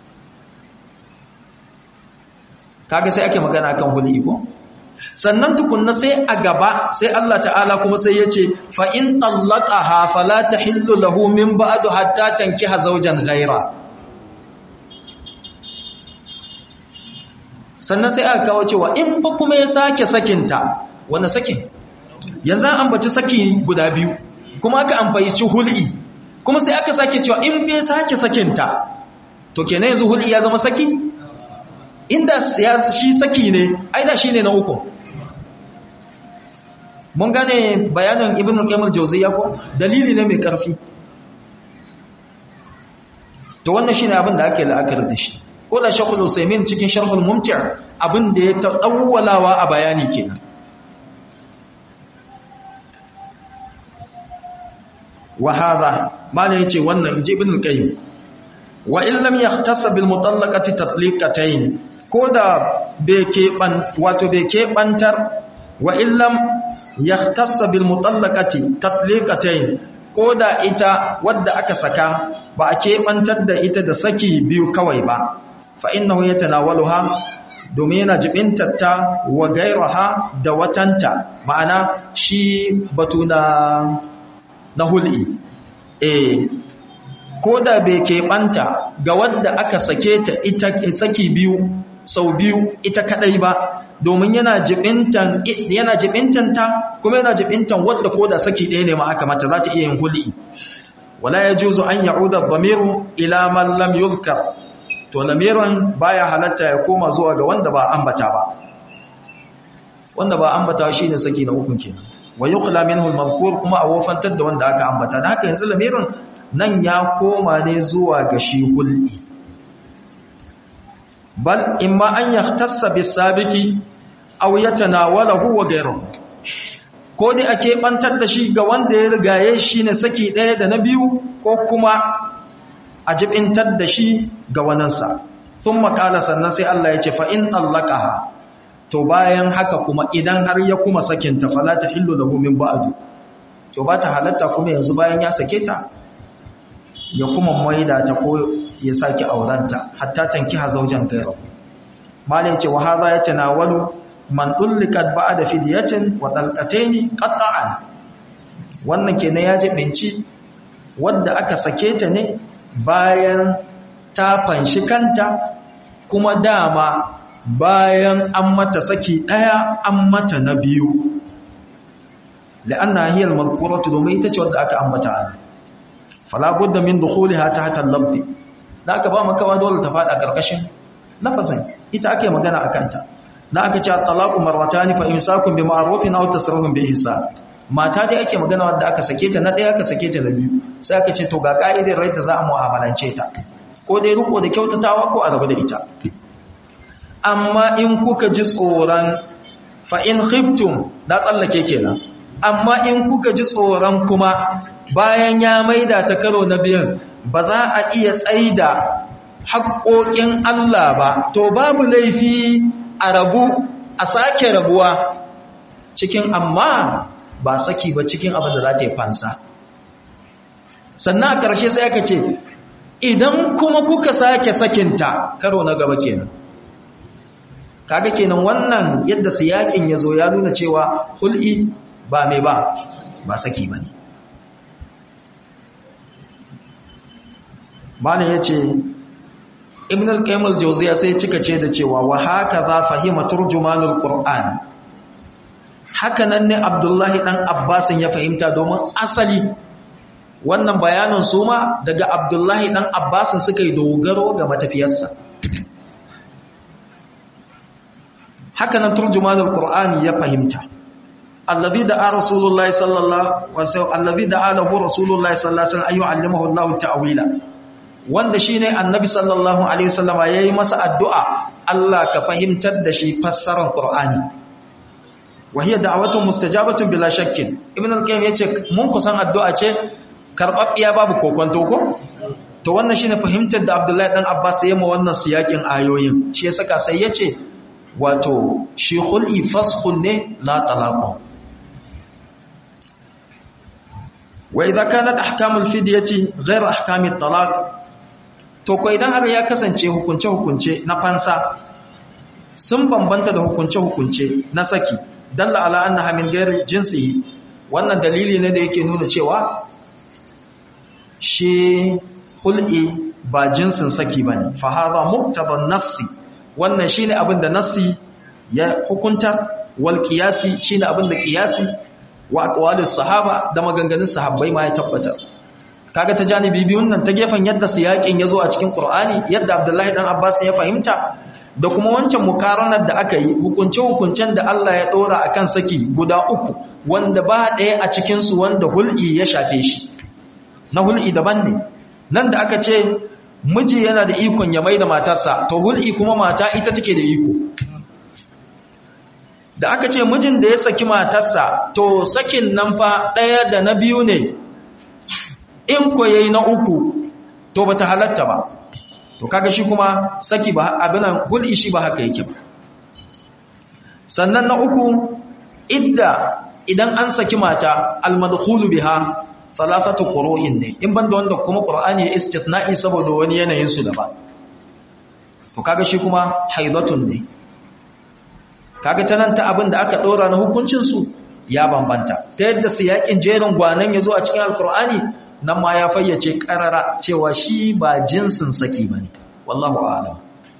kaga sai ake magana akan hul'i ko sannan tukunna sai a gaba sai Allah ta'ala kuma sai ya ce fa'in tsallaka ha falata hillu lahu min ba'adu hatta tanki hazaujan gaira sannan sai aka kawo cewa in fa kuma ya sake sakinta wanda sakin yanzu an ambaci saki guda biyu kuma aka ambaci hul'i kuma sai aka sake cewa in fa ya sake sakinta to kenan yanzu hul'i ya zama saki inda shi saki ne aida shi ne na uku mun gane bayanin ibn al-qayyim al-jawziyya ko dalili ne mai karfi to wannan shine abin da ake la'akar da shi ko da shaykhul usaymin cikin sharhul mumti' abin da ya tawwalawa a bayani kenan wa hadha malai yace wannan inji ibn al-qayyim wa in lam yahtasa bil mutallaqati tatliqatayn ko da bai keɓan wato bai keɓantar wa illam yahtassa bil mutallaqati tatliqatayn ko da ita wadda aka saka ba a keɓantar da ita da saki biyu kawai ba fa innahu yatanawaluha domin yana jibintatta wa gairaha da watanta ma'ana shi batu na na hul'i eh ko da bai keɓanta ga wadda aka sake ta ita saki biyu sau biyu ita kadai ba domin yana jibintan yana jibintanta kuma yana jibintan wadda ko da saki ɗaya ne ma aka mata za ta iya yin hul'i wala yajuzu an ya'uda dhamiru ila man lam yuzkar to lamiran baya halatta ya koma zuwa ga wanda ba ambata ba wanda ba ambata shine saki na ukun kenan wa yuqla minhu al-mazkur kuma a wofantar da wanda aka ambata dan haka yanzu lamirin nan ya koma ne zuwa ga shi hul'i bal imma an yahtassa bis-sabiqi aw yatanawalahu wa ghayruhu ko dai ake bantar da shi ga wanda ya rigaye shi ne saki ɗaya da na biyu ko kuma a jibintar da shi ga waninsa sun makala sannan sai Allah ya ce fa'in allakaha to bayan haka kuma idan har ya kuma sakinta falata hillu da gumin ba'adu to ba ta halatta kuma yanzu bayan ya sake ta ya kuma maida ta ko ya sake aurenta hatta tanki hazaujan gairu mala ya ce wa haza ya tanawalu man dullikat ba'da fidyatin wa dalqataini qat'an wannan kenan ya jibinci wanda aka sake ta ne bayan ta fanshi kanta kuma dama bayan an mata saki daya an mata na biyu la'anna hiya al-mazkuratu domin ita ce wanda aka ambata ana fala budda min dukhuliha tahta al-lafzi da aka ba maka dole ta fada karkashin lafazin ita ake magana akan ta na aka ce talaqu marratan fa imsakun bi ma'rufin aw tasrihun bi ihsan mata dai ake magana wanda aka sake ta na daya aka sake ta na biyu sai aka ce to ga ka'idar rai da za a mu'amalance ta ko dai riko da kyautatawa ko a rabu da ita amma in kuka ji tsoron fa in khiftum da tsallake kenan amma in kuka ji tsoron kuma bayan ya maida ta karo na biyan ba za a iya tsaida haƙoƙin Allah ba to babu laifi a rabu a sake rabuwa cikin amma ba saki ba cikin abin da za ta yi fansa sannan a ƙarshe sai aka ce idan kuma kuka sake sakinta karo na gaba kenan kaga kenan wannan yadda siyakin ya zo ya nuna cewa hul'i ba mai ba ba saki ba ne malin ya ce ibn al-qayyim al-jawziya sai cika ce da cewa wa haka za fahima turjumanul qur'an haka nan ne abdullahi dan abbasin ya fahimta domin asali wannan bayanin su ma daga abdullahi dan abbasin suka yi dogaro ga matafiyarsa haka nan turjumanul qur'ani ya fahimta alladhi da'a rasulullahi sallallahu alaihi wasallam alladhi da'a lahu rasulullahi sallallahu alaihi wasallam ayyu'allimahu Allah ta'wila wanda shine annabi sallallahu alaihi wasallam yayi masa addu'a Allah ka fahimtar da shi fassarar qur'ani wahiyar da'awatun mustajabatun bila shakkin ibn al-qayyim yace mun kusan addu'a ce karbabbiya babu kokonto ko to wannan shine fahimtar da Abdullahi dan Abbas ya yi wannan siyakin ayoyin shi yasa ka sai yace wato shi khul'i faskhun ne la talaqu wa idza kanat ahkamul fidyati ghayr ahkamit talaq to ko idan har ya kasance hukunce hukunce na fansa sun bambanta da hukunce hukunce na saki dalla ala annaha min ghairi jinsihi wannan dalili ne da yake nuna cewa shi hul'i ba jinsin saki bane fa hadha muqtada nassi wannan shine abin da nassi ya hukunta wal qiyasi shine abin da qiyasi wa aqwalis sahaba da maganganun sahabbai ma ya tabbata kaga ta janibi biyun nan ta gefen yadda siyakin yazo a cikin Qur'ani yadda Abdullahi dan Abbas ya fahimta da kuma wancan mukaranar da aka yi hukunce-hukuncen da Allah ya ɗora a kan saki guda uku wanda ba ɗaya a cikinsu wanda hul'i ya shafe shi na hul'i daban ne nan da aka ce miji yana da ikon ya mai da matarsa to hul'i kuma mata ita take da iko da aka ce mijin da ya saki matarsa to sakin nan fa ɗaya da na biyu ne in ko yayi na uku to bata halatta ba to kaga shi kuma saki ba abinan hul'i shi ba haka yake ba sannan na uku idda idan an saki mata almadkhulu biha thalathatu qura'in ne in banda wanda kuma qur'ani ya istithna'i saboda wani yanayin su daban to kaga shi kuma haidatun ne kaga tanan ta abin da aka dora na hukuncin su ya bambanta ta yadda siyakin jerin gwanan yazo a cikin alqur'ani nan ma ya fayyace karara cewa shi ba jinsin saki bane wallahu a'lam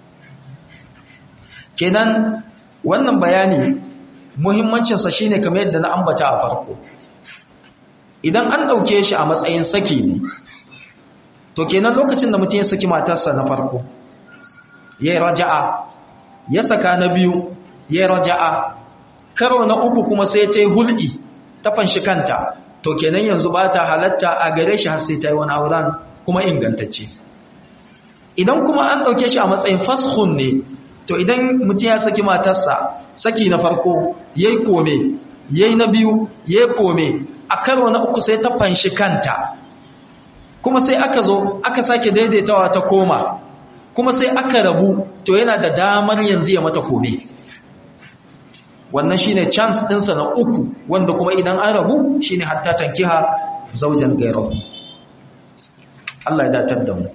kenan wannan bayani muhimmancin sa shine kamar yadda na ambata a farko idan an dauke shi a matsayin saki ne to kenan lokacin da mutum ya saki matarsa na farko yayi raja'a ya saka na biyu yayi raja'a karo na uku kuma sai ta yi hul'i ta fanshi kanta to kenan yanzu ba ta halatta a gare shi har sai ta yi wani auren kuma ingantacce idan kuma an ɗauke shi a matsayin fashun ne to idan mutum ya saki matarsa saki na farko ya yi kome ya yi na biyu ya yi kome a karo na uku sai ta fanshi kanta kuma sai aka zo aka sake daidaitawa ta koma kuma sai aka rabu to yana da damar yanzu ya mata kome wannan shine chance ɗinsa na uku wanda kuma idan an rabu shine hatta tankiha zaujan gairahu Allah ya datar da mu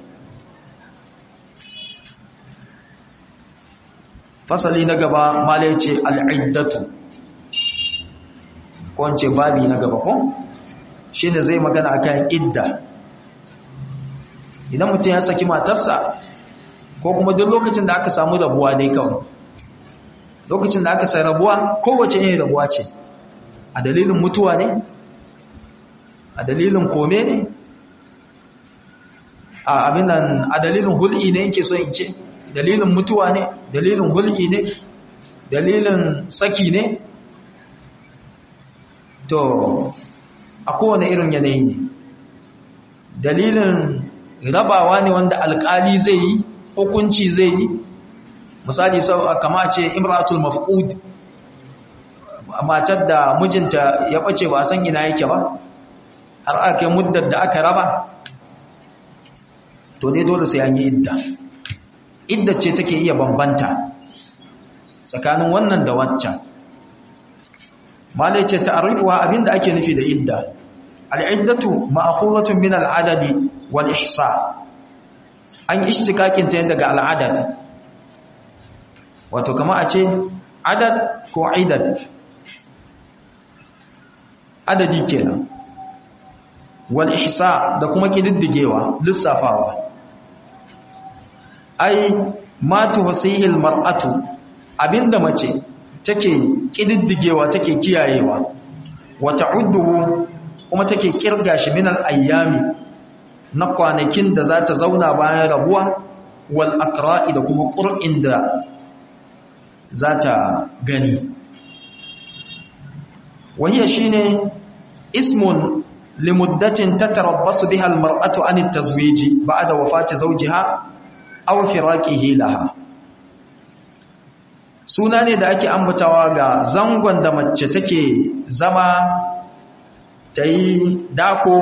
fasali na gaba malai ce al'iddatu ko wance babi na gaba ko shine zai magana akan idda idan mutum ya saki matarsa ko kuma duk lokacin da aka samu rabuwa dai kawai lokacin da aka sai rabuwa kowace yin rabuwa ce a dalilin mutuwa ne a dalilin kome ne a abinan a dalilin hul'i ne yake so in ce dalilin mutuwa ne dalilin hul'i ne dalilin saki ne to a kowane irin yanayi ne dalilin rabawa ne wanda alkali zai yi hukunci zai yi misali kama ce imratul mafqud matar da mijinta ya bace ba san ina yake ba har aka muddar da aka raba to dai dole sai an yi idda idda ce take iya bambanta tsakanin wannan da wancan malai ce ta'arifuwa abinda ake nufi da idda al'iddatu ma'khuzatun min al'adadi wal ihsa an ishtikakin ta daga al'adad wato kama a ce adad ko idad adadi kenan wal ihsa da kuma kididdigewa lissafawa ai ma tuhsihil mar'atu abinda mace take kididdigewa take kiyayewa wa ta'udduhu kuma take kirga shi min al-ayyami na kwanakin da za ta zauna bayan rabuwa wal akra'i da kuma qur'in da za ta gani wahiya shine ismun limuddatin tatarabbasu biha al-mar'atu an at-tazwiji ba'da wafati zawjiha aw firaqihi laha suna ne da ake ambatawa ga zangon da mace take zama ta yi dako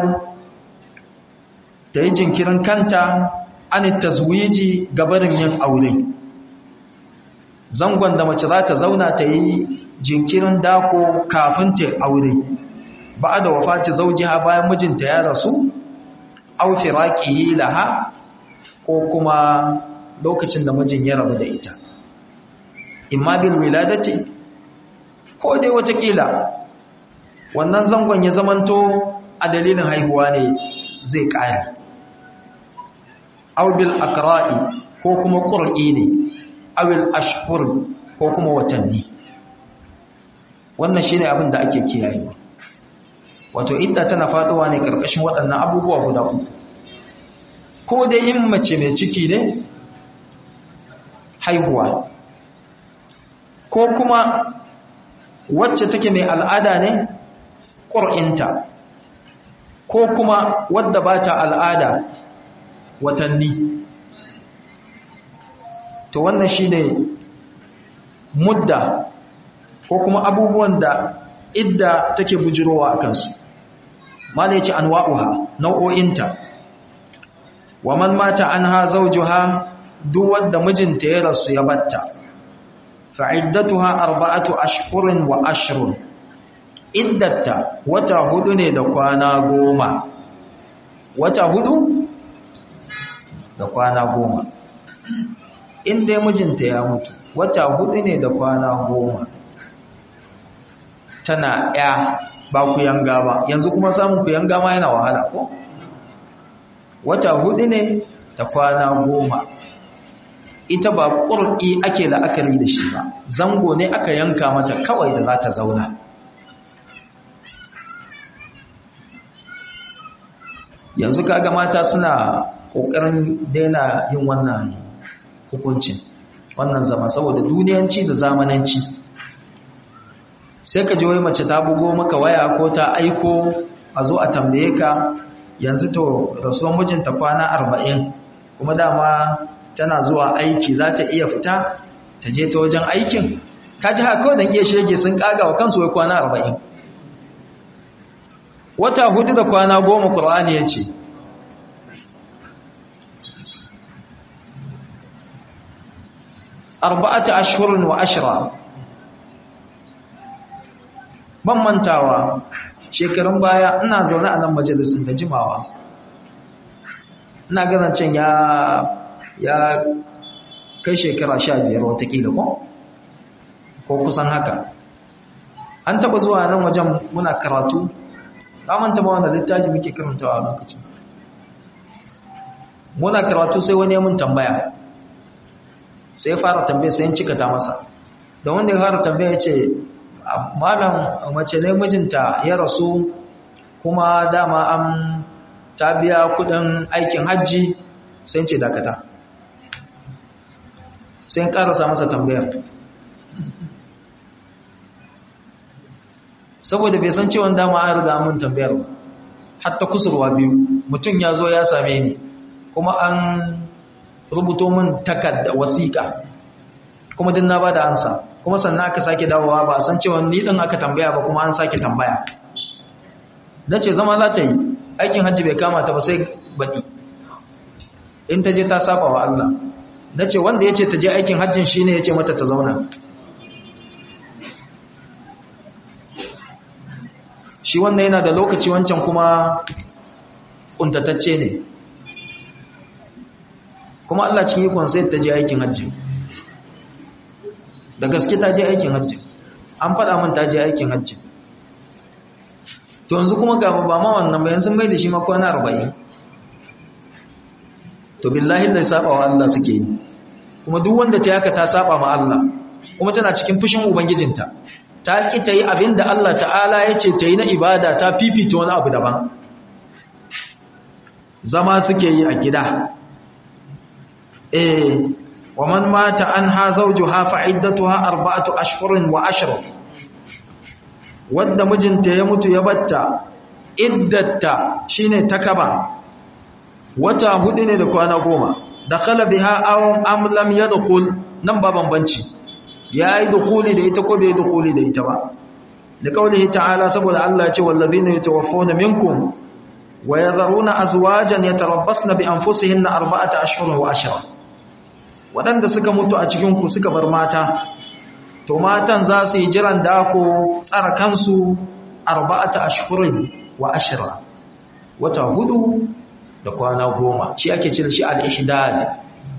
ta yi jinkirin kanta an taswiji gabarin yin aure zangon da mace za ta zauna ta yi jinkirin dako kafin ta aure ba da wafati zaujiha bayan mijinta ya rasu au firaqihi laha ko kuma lokacin da mijin ya rabu da ita imma bil wiladati ko dai watakila wannan zangon ya zamanto a dalilin haihuwa ne zai kare aw bil aqra'i ko kuma qur'i ne aw al ashhur ko kuma watanni wannan shine abin da ake kiyayewa wato idda tana faduwa ne karkashin waɗannan abubuwa guda uku ko dai in mace mai ciki ne haihuwa ko kuma wacce take mai al'ada ne ƙur'inta ko kuma wadda ba ta al'ada watanni to wannan shi ne mudda ko kuma abubuwan da idda take bujirowa a kansu ma da ya ce an wa'uha nau'o'inta wa man mata an ha zaujuha duk wanda mijinta ya rasu ya batta fa'iddatuha arba'atu ashhurin wa ashrun iddata wata hudu ne da kwana goma wata hudu da kwana goma inda mijinta ya mutu wata hudu ne da kwana goma tana ya ba ku yanga ba yanzu kuma samun ku yanga ma yana wahala ko wata hudu ne da kwana goma ita ba ƙur'i ake la'akari da shi ba zango ne aka yanka mata kawai da za ta zauna yanzu kaga mata suna ƙoƙarin daina yin wannan hukuncin wannan zama saboda duniyanci da zamananci sai ka ji wai mace ta bugo maka waya ko ta aiko a zo a tambaye ka yanzu to rasuwan mijinta kwana arba'in kuma dama tana zuwa aiki za ta iya fita ta je ta wajen aikin ka ji haka don iya shege sun kaga wa kansu wai kwana arba'in wata hudu da kwana goma ƙur'ani ya ce arba'ata ashirin wa ashira ban mantawa shekarun baya ina zaune a nan majalisun da jimawa ina ganin can ya ya kai shekara sha biyar watakila ko ko kusan haka an taba zuwa nan wajen muna karatu manta ba wanda littafi muke karantawa a lokacin muna karatu sai wani mun tambaya sai ya fara tambaya sai cika ta masa da wanda ya fara tambaya ya ce malam mace ne mijinta ya rasu kuma dama an ta biya kudin aikin hajji sai ce dakata sai karasa masa tambayar saboda bai san cewa dama an riga mun tambayar ba hatta kusurwa biyu mutum ya zo ya same ni kuma an rubuto min takarda wasiƙa kuma din na bada ansa kuma sannan aka sake dawowa ba a san cewa ni din aka tambaya ba kuma an sake tambaya nace zama za ta yi aikin hajji bai kama ta ba sai baɗi in ta je ta saba wa Allah nace wanda yace ta je aikin hajjin shine yace mata ta zauna shi wannan yana da lokaci wancan kuma kuntatacce ne kuma Allah cikin ikon sai ta je aikin hajji da gaske ta je aikin hajji an faɗa min ta je aikin hajji to yanzu kuma ga ba ma wannan bayan sun mai da shi makwana arba'in to billahi da saba wa Allah suke yi kuma duk wanda ta yaka ta saba ma Allah kuma tana cikin fushin ubangijinta ta ki ta yi abin da Allah ta'ala ya ce ta yi na ibada ta fifita wani abu daban zama suke yi a gida eh wa man mata an ha zawjuha fa iddatuha arba'atu ashhurin wa ashr wanda mijinta ya mutu ya batta iddatta shine takaba wata hudu ne da kwana goma dakhala biha aw am lam yadkhul nan ba bambanci ya yi dukuli da ita ko bai dukuli da ita ba da kaulihi ta'ala saboda Allah ce wallazina yatawaffawna minkum wa yadharuna azwajan yatarabbasna bi anfusihinna arba'ata ashhurin wa ashra wadanda suka mutu a cikin ku suka bar mata to matan za su yi jiran dako tsara kansu arba'ata ashhurin wa ashra wata hudu da kwana goma shi ake cire shi al-ihdad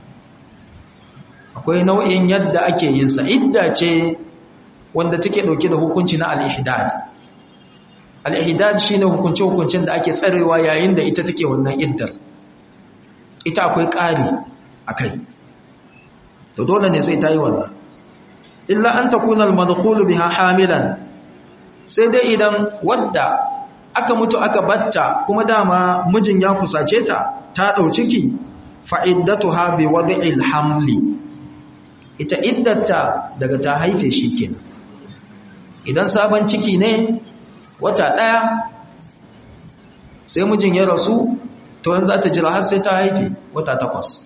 akwai nau'in yadda ake yin sa idda ce wanda take dauke da hukunci na al-ihdad al-ihdad shine hukunci hukuncin da ake tsarewa yayin da ita take wannan iddar ita akwai ƙari akai to dole ne sai ta yi wannan illa an takuna al-madkhulu biha hamilan sai dai idan wadda aka mutu aka batta kuma dama mijin ya kusace ta ta dau ciki fa iddatuha bi wad'il hamli ita iddata daga ta haife shi kenan idan sabon ciki ne wata ɗaya sai mijin ya rasu to yanzu za ta jira har sai ta haife wata takwas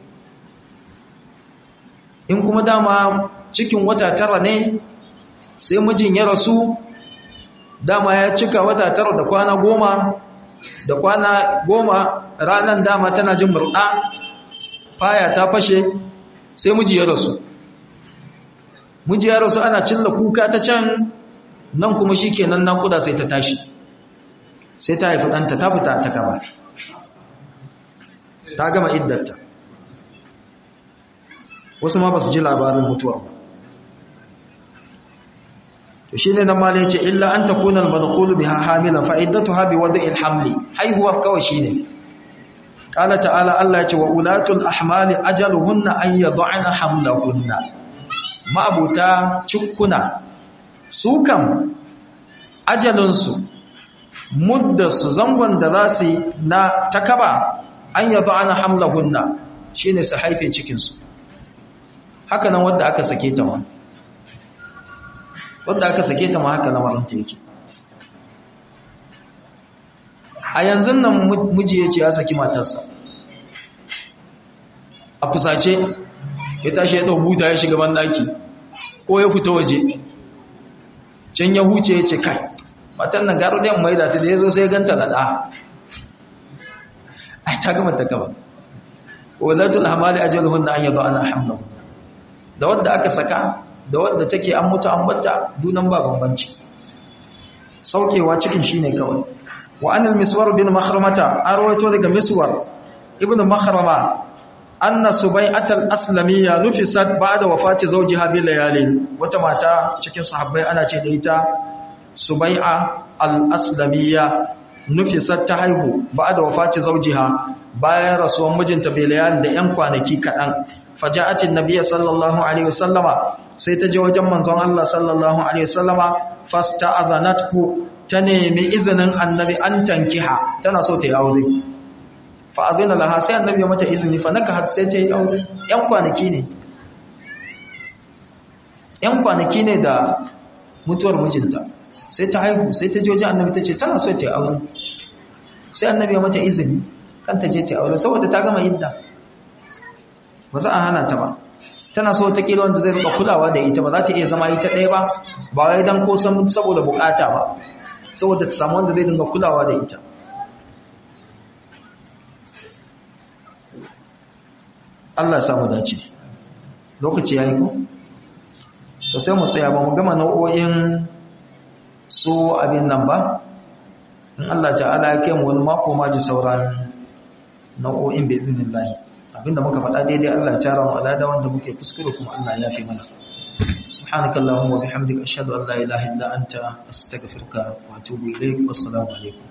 in kuma dama cikin wata tara ne sai mijin ya rasu dama ya cika wata tara da kwana goma da kwana goma ranar dama tana jin murɗa faya ta fashe sai miji ya rasu miji ya rasu ana cilla kuka ta can nan kuma shi kenan naƙuda sai ta tashi sai ta haifi ɗanta ta fita ta gaba ta gama iddata wasu ma ba su ji labarin mutuwa ba to shi ne nan ma ne ce illa an ta kunan madkhulu biha hamilan fa iddatuha bi wada'il hamli haihuwar kawai shine qala ta'ala Allah ya ce wa ulatul ahmali ajaluhunna an yad'ana hamlahunna ma'abuta cikkuna su kam ajalinsu muddarsu zangon da za su yi na takaba an yadda ana hamlahunna shi ne su haife cikinsu haka nan wadda aka sake ta ma wadda aka sake ta ma haka na maranta yake a yanzu nan miji ya ce ya saki matarsa a fusace ya tashi ya ɗau buta ya shiga bandaki ko ya fita waje can ya huce ya ce kai matan nan garo da mai da ta da ya zo sai ganta da ɗa ai ta gama ta gaba walatul hamali ajaluhun da an yaba ana hamla da wadda aka saka da wadda take an mutu an batta dunan ba bambanci saukewa cikin shine kawai wa anil miswar bin mahramata an rawaito daga miswar ibnu mahrama anna subai'atal aslamiyya nufisat ba'da wafati zawjiha bil layalin wata mata cikin sahabbai ana ce da ita subai'a al-aslamiyya nufisat ta haihu ba'da wafati zawjiha bayan rasuwan mijinta bil layalin da yan kwanaki kadan faja'atin nabiyyi sallallahu alaihi wasallama sai ta je wajen manzon Allah sallallahu alaihi wasallama fasta'adhanathu ta nemi izinin annabi an tankiha tana so ta yi aure fa'adina laha sai annabi ya mata izini fa naka har sai ta yi aure ‘yan kwanaki ne ‘yan kwanaki ne da mutuwar mijinta sai ta haihu sai ta joji annabi ta ce tana so ta yi aure sai annabi ya mata izini kan ta je ta yi aure saboda ta gama idda ba za a hana ta ba tana so ta kila wanda zai rika kulawa da ita ba za ta iya zama ita ɗaya ba ba wai don ko saboda bukata ba saboda ta samu wanda zai dinga kulawa da ita Allah samu dace lokaci yayi ko to sai mu tsaya ba mu gama nau'o'in su abin nan ba in Allah ta'ala ya kai mu wani mako ma ji sauran nau'o'in bi idnillah abinda muka faɗa daidai Allah ya tara mu alada wanda muke kuskure kuma Allah ya fi mana subhanakallahumma wa bihamdika ashhadu an la ilaha illa anta astaghfiruka wa atubu ilaik wassalamu alaikum